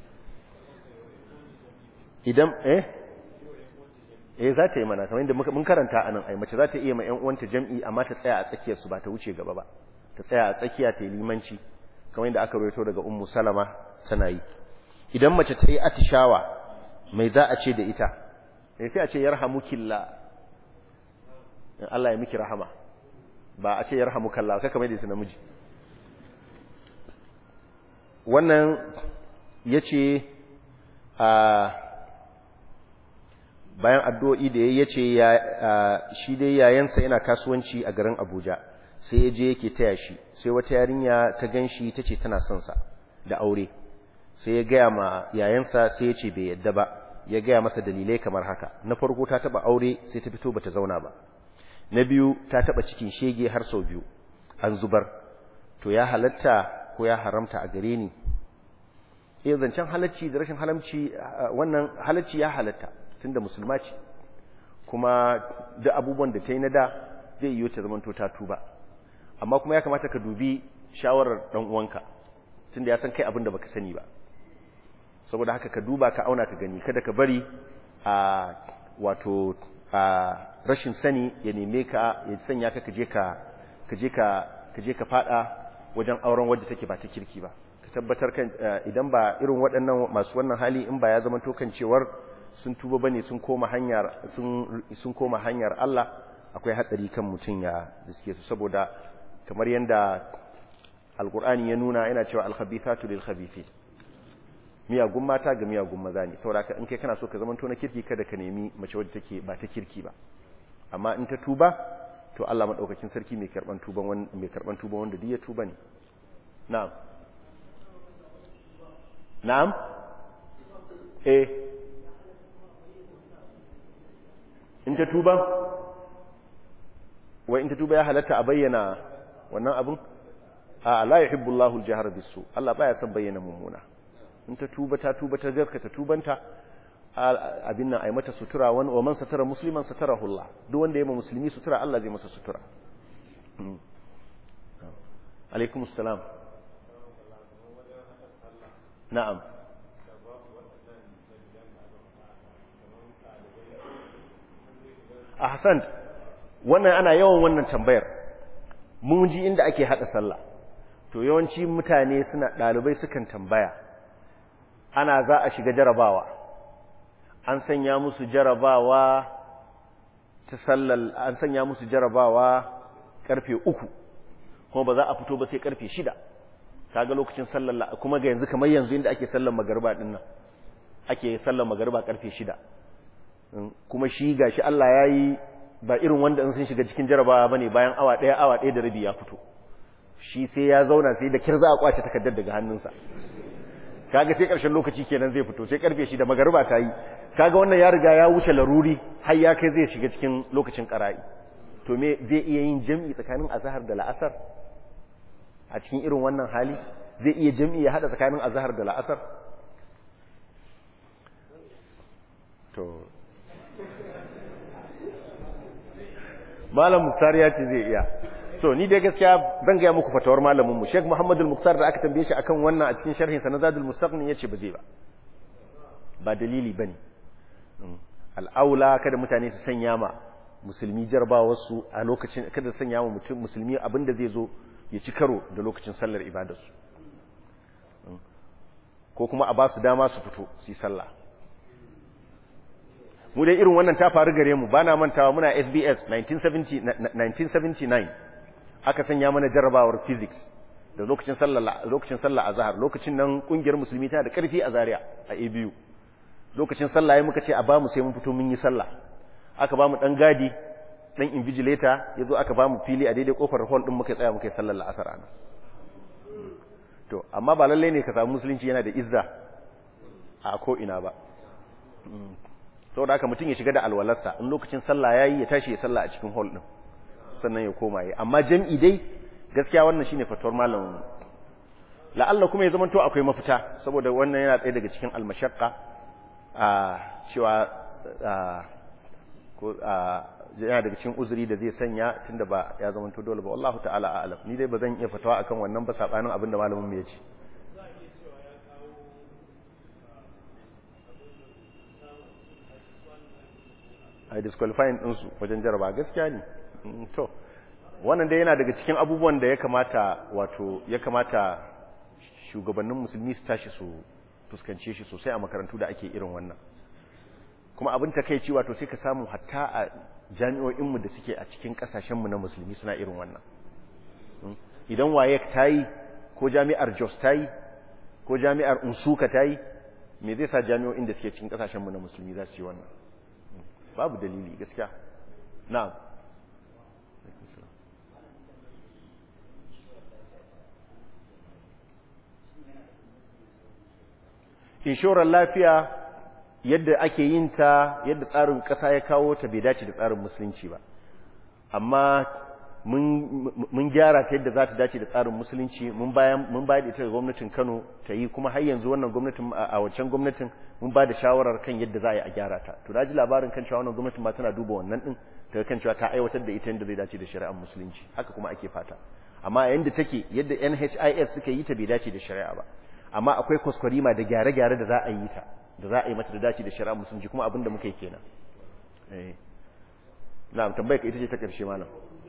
idan eh eh za ta yi mana kamar yadda mun karanta anan ai mace za ta iya ma ƴan uwanta jam'i amma ta tsaya a tsakiyar su ba ta wuce gaba ba ta tsaya a tsakiya ta yi limanci kamar yadda aka rawaito daga ummu salama tana yi idan mace ta yi atishawa mai za a ce da ita eh sai a ce yarhamukillah Allah ya miki rahama ba a ce yarhamukallah kaka mai da su namiji wannan yace a bayan addu'o'i da ya ce shi dai yayansa yana kasuwanci a garin Abuja sai ya je yake taya shi sai wata yarinya ta ganshi ta ce tana son sa da aure sai ya gaya ma yayansa sai ya ce bai yadda ba ya gaya masa dalilai kamar haka na farko ta taba aure sai ta fito bata zauna ba na biyu ta taba cikin shege har sau biyu an zubar to ya halatta ko ya haramta a gare ni eh zancen halacci da rashin halamci wannan halacci ya halatta tunda musulma ce kuma duk abubuwan da ta yi na da zai yi ta zamanto ta tuba amma kuma ya kamata ka dubi shawarar dan uwanka tunda ya san kai abin da baka sani ba saboda haka ka duba ka auna ka gani kada ka bari a wato a rashin sani ya neme ka ya sanya ka kaje ka kaje ka kaje ka fada wajen auren wadda take ba ta kirki ba ka tabbatar kan idan ba irin waɗannan masu wannan hali in ba ya zama to kan cewar sun tuba bane sun koma hanyar sun sun koma hanyar Allah akwai hatsari kan mutun ya diske su saboda kamar yanda alqur'ani ya nuna yana cewa al-khabithatu lil-khabithin miyagun mata ga miyagun maza ne saboda in kai kana so ka zama to na kirki kada ka nemi mace wadda take ba ta kirki ba amma in ta tuba to Allah madaukakin sarki mai karban tuban wanda mai karban tuban wanda duk ya tuba ne na'am na'am eh in ta tuba wai in ta tuba ya halatta a bayyana wannan abin a la yuhibbu Allahu al-jahra bis-su Allah baya son bayyana mummuna in ta tuba ta tuba ta gaskata tubanta abin nan ai mata sutura wani wa man satara musliman satarahu Allah duk wanda ya ma musulmi sutura Allah zai masa sutura alaikum assalam na'am ahsan wannan ana yawan wannan tambayar mun ji inda ake hada sallah to yawanci mutane suna dalibai sukan tambaya ana za a shiga jarabawa an sanya musu jarabawa ta sallar an sanya musu jarabawa karfe uku kuma ba za a fito ba sai karfe shida kaga lokacin sallar kuma ga yanzu kamar yanzu inda ake sallar magariba din nan ake sallar magariba karfe shida kuma shi gashi Allah ya yi ba irin wanda in sun shiga cikin jarabawa bane bayan awa ɗaya awa ɗaya da rabi ya fito shi sai ya zauna sai da kirza a kwace takardar daga hannunsa kaga sai ƙarshen lokaci kenan zai fito sai karfe shi da magariba ta yi kaga wannan ya riga ya wuce laruri har ya kai zai shiga cikin lokacin ƙara'i to me zai iya yin jam'i tsakanin azhar da la'asar a cikin irin wannan hali zai iya jam'i ya hada tsakanin azhar da la'asar to malam muktar ya ce zai iya to ni dai gaskiya zan gaya muku fatawar malamin mu Sheikh Muhammad al-Muktar da aka tambaye shi akan wannan a cikin sharhin sa na Zadul Mustaqni yace ba zai ba ba dalili bane al-aula kada mutane su sanya ma musulmi jarbawar su a lokacin kada sanya ma mutum musulmi abinda zai zo ya ci karo da lokacin sallar ibadar su ko kuma a ba su dama su fito su yi sallah mu dai irin wannan ta faru gare mu bana mantawa muna SBS 1979 aka sanya mana jarrabawar physics da lokacin sallah lokacin sallah azhar lokacin nan kungiyar musulmi ta da karfi a Zaria a ABU lokacin sallah yayin muka ce a bamu sai mun fito mun yi sallah aka bamu dan gadi dan invigilator yazo aka bamu fili a daidai kofar hall din muka tsaya muka yi sallar la'asar ana to amma ba lalle ne ka samu musulunci yana da izza a ko ina ba saboda haka mutum ya shiga da alwalarsa in lokacin sallah yayi ya tashi ya sallah a cikin hall din sannan ya koma yi amma jam'i dai gaskiya wannan shine fatuwar malamin la'alla kuma ya zamanto akwai mafita saboda wannan yana ɗaya daga cikin almashaqqa a cewa ko yana daga cikin uzuri da zai sanya tunda ba ya zamanto dole ba wallahu ta'ala a'lam ni dai ba zan iya fatawa akan wannan ba sabanin abinda malamin mu ya ce a disqualifying ɗinsu wajen jaraba gaskiya ne to wannan dai yana daga cikin abubuwan da ya kamata wato ya kamata shugabannin musulmi su tashi su fuskance shi sosai a makarantu da ake irin wannan kuma abin takeici wato sai ka samu hatta a jami'o'inmu da suke a cikin kasashenmu na musulmi suna irin wannan idan waye ta yi ko jami'ar jos ta yi ko jami'ar unsuka ta yi me zai sa jami'o'in da suke cikin kasashenmu na musulmi za su yi wannan babu dalili gaskiya na'am inshorar lafiya yadda ake yin ta yadda tsarin ƙasa ya kawo ta bai dace da tsarin musulunci ba amma mun gyara ta yadda za ta dace da tsarin musulunci mun bayar da ita ga gwamnatin kano ta yi kuma har yanzu wannan gwamnatin a wancan gwamnatin mun ba da shawarar kan yadda za a yi a gyara ta to ji labarin kan cewa wannan gwamnatin ma tana duba wannan din ta kan cewa ta aiwatar da ita yadda zai dace da shari'ar musulunci haka kuma ake fata amma yadda take yadda NHIS suka yi ta bai dace da shari'a ba amma akwai kwaskwarima da gyare-gyare da za a yi ta da za a yi mata da dace da shari'a musulunci kuma abin da muka yi kenan eh na'am tambayar ka ita ce ta karshe malam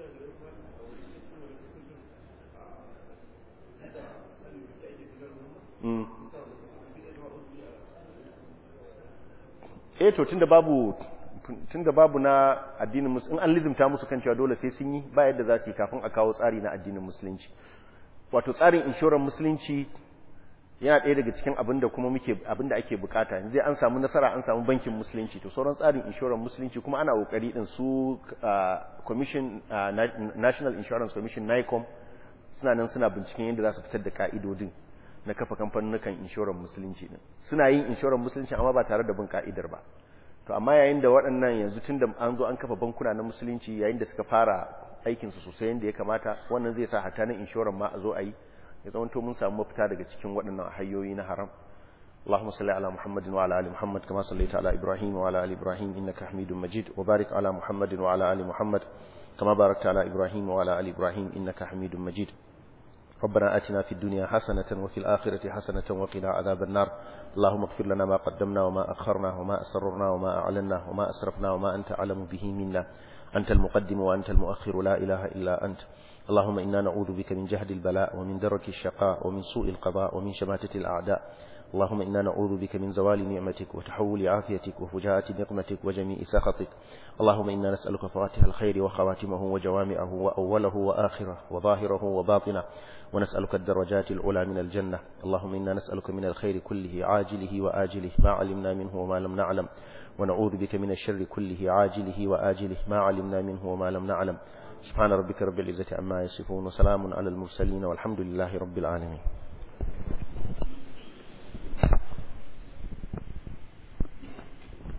eh to tunda babu tunda babu na addinin musulunci in an lizimta musu kan cewa dole sai sun yi ba yadda za su yi kafin a kawo tsari na addinin musulunci wato tsarin inshorar musulunci yana ɗaya daga cikin abin da kuma muke abin da ake bukata yanzu dai an samu nasara an samu bankin musulunci to sauran tsarin inshorar musulunci kuma ana kokari din su commission national insurance commission nicom suna nan suna binciken yadda za su fitar da ka'idodin na kafa kamfanukan inshorar musulunci din suna yin inshorar musulunci amma ba tare da bin ka'idar ba to amma yayin da waɗannan yanzu tun da an zo an kafa bankuna na musulunci yayin da suka fara aikinsu sosai yadda ya kamata wannan zai sa hata na inshorar ma a zo a yi ya zama to mun samu mafita daga cikin waɗannan hanyoyi na haram اللهم صل على محمد وعلى ال محمد كما صليت على ابراهيم وعلى ال ابراهيم انك حميد مجيد وبارك على محمد وعلى ال محمد كما باركت على ابراهيم وعلى ال ابراهيم انك حميد مجيد ربنا آتنا في الدنيا حسنة وفي الآخرة حسنة وقنا عذاب النار اللهم اغفر لنا ما قدمنا وما أخرنا وما أسررنا وما أعلنا وما أسرفنا وما أنت أعلم به منا أنت المقدم وأنت المؤخر لا إله إلا أنت اللهم إنا نعوذ بك من جهد البلاء ومن درك الشقاء ومن سوء القضاء ومن شماتة الأعداء اللهم إنا نعوذ بك من زوال نعمتك وتحول عافيتك وفجاءة نقمتك وجميع سخطك اللهم إنا نسألك فواتح الخير وخواتمه وجوامعه وأوله وآخره وظاهره وباطنه ونسألك الدرجات العلى من الجنة اللهم إنا نسألك من الخير كله عاجله وآجله ما علمنا منه وما لم نعلم ونعوذ بك من الشر كله عاجله وآجله ما علمنا منه وما لم نعلم سبحان ربك رب العزة عما يصفون وسلام على المرسلين والحمد لله رب العالمين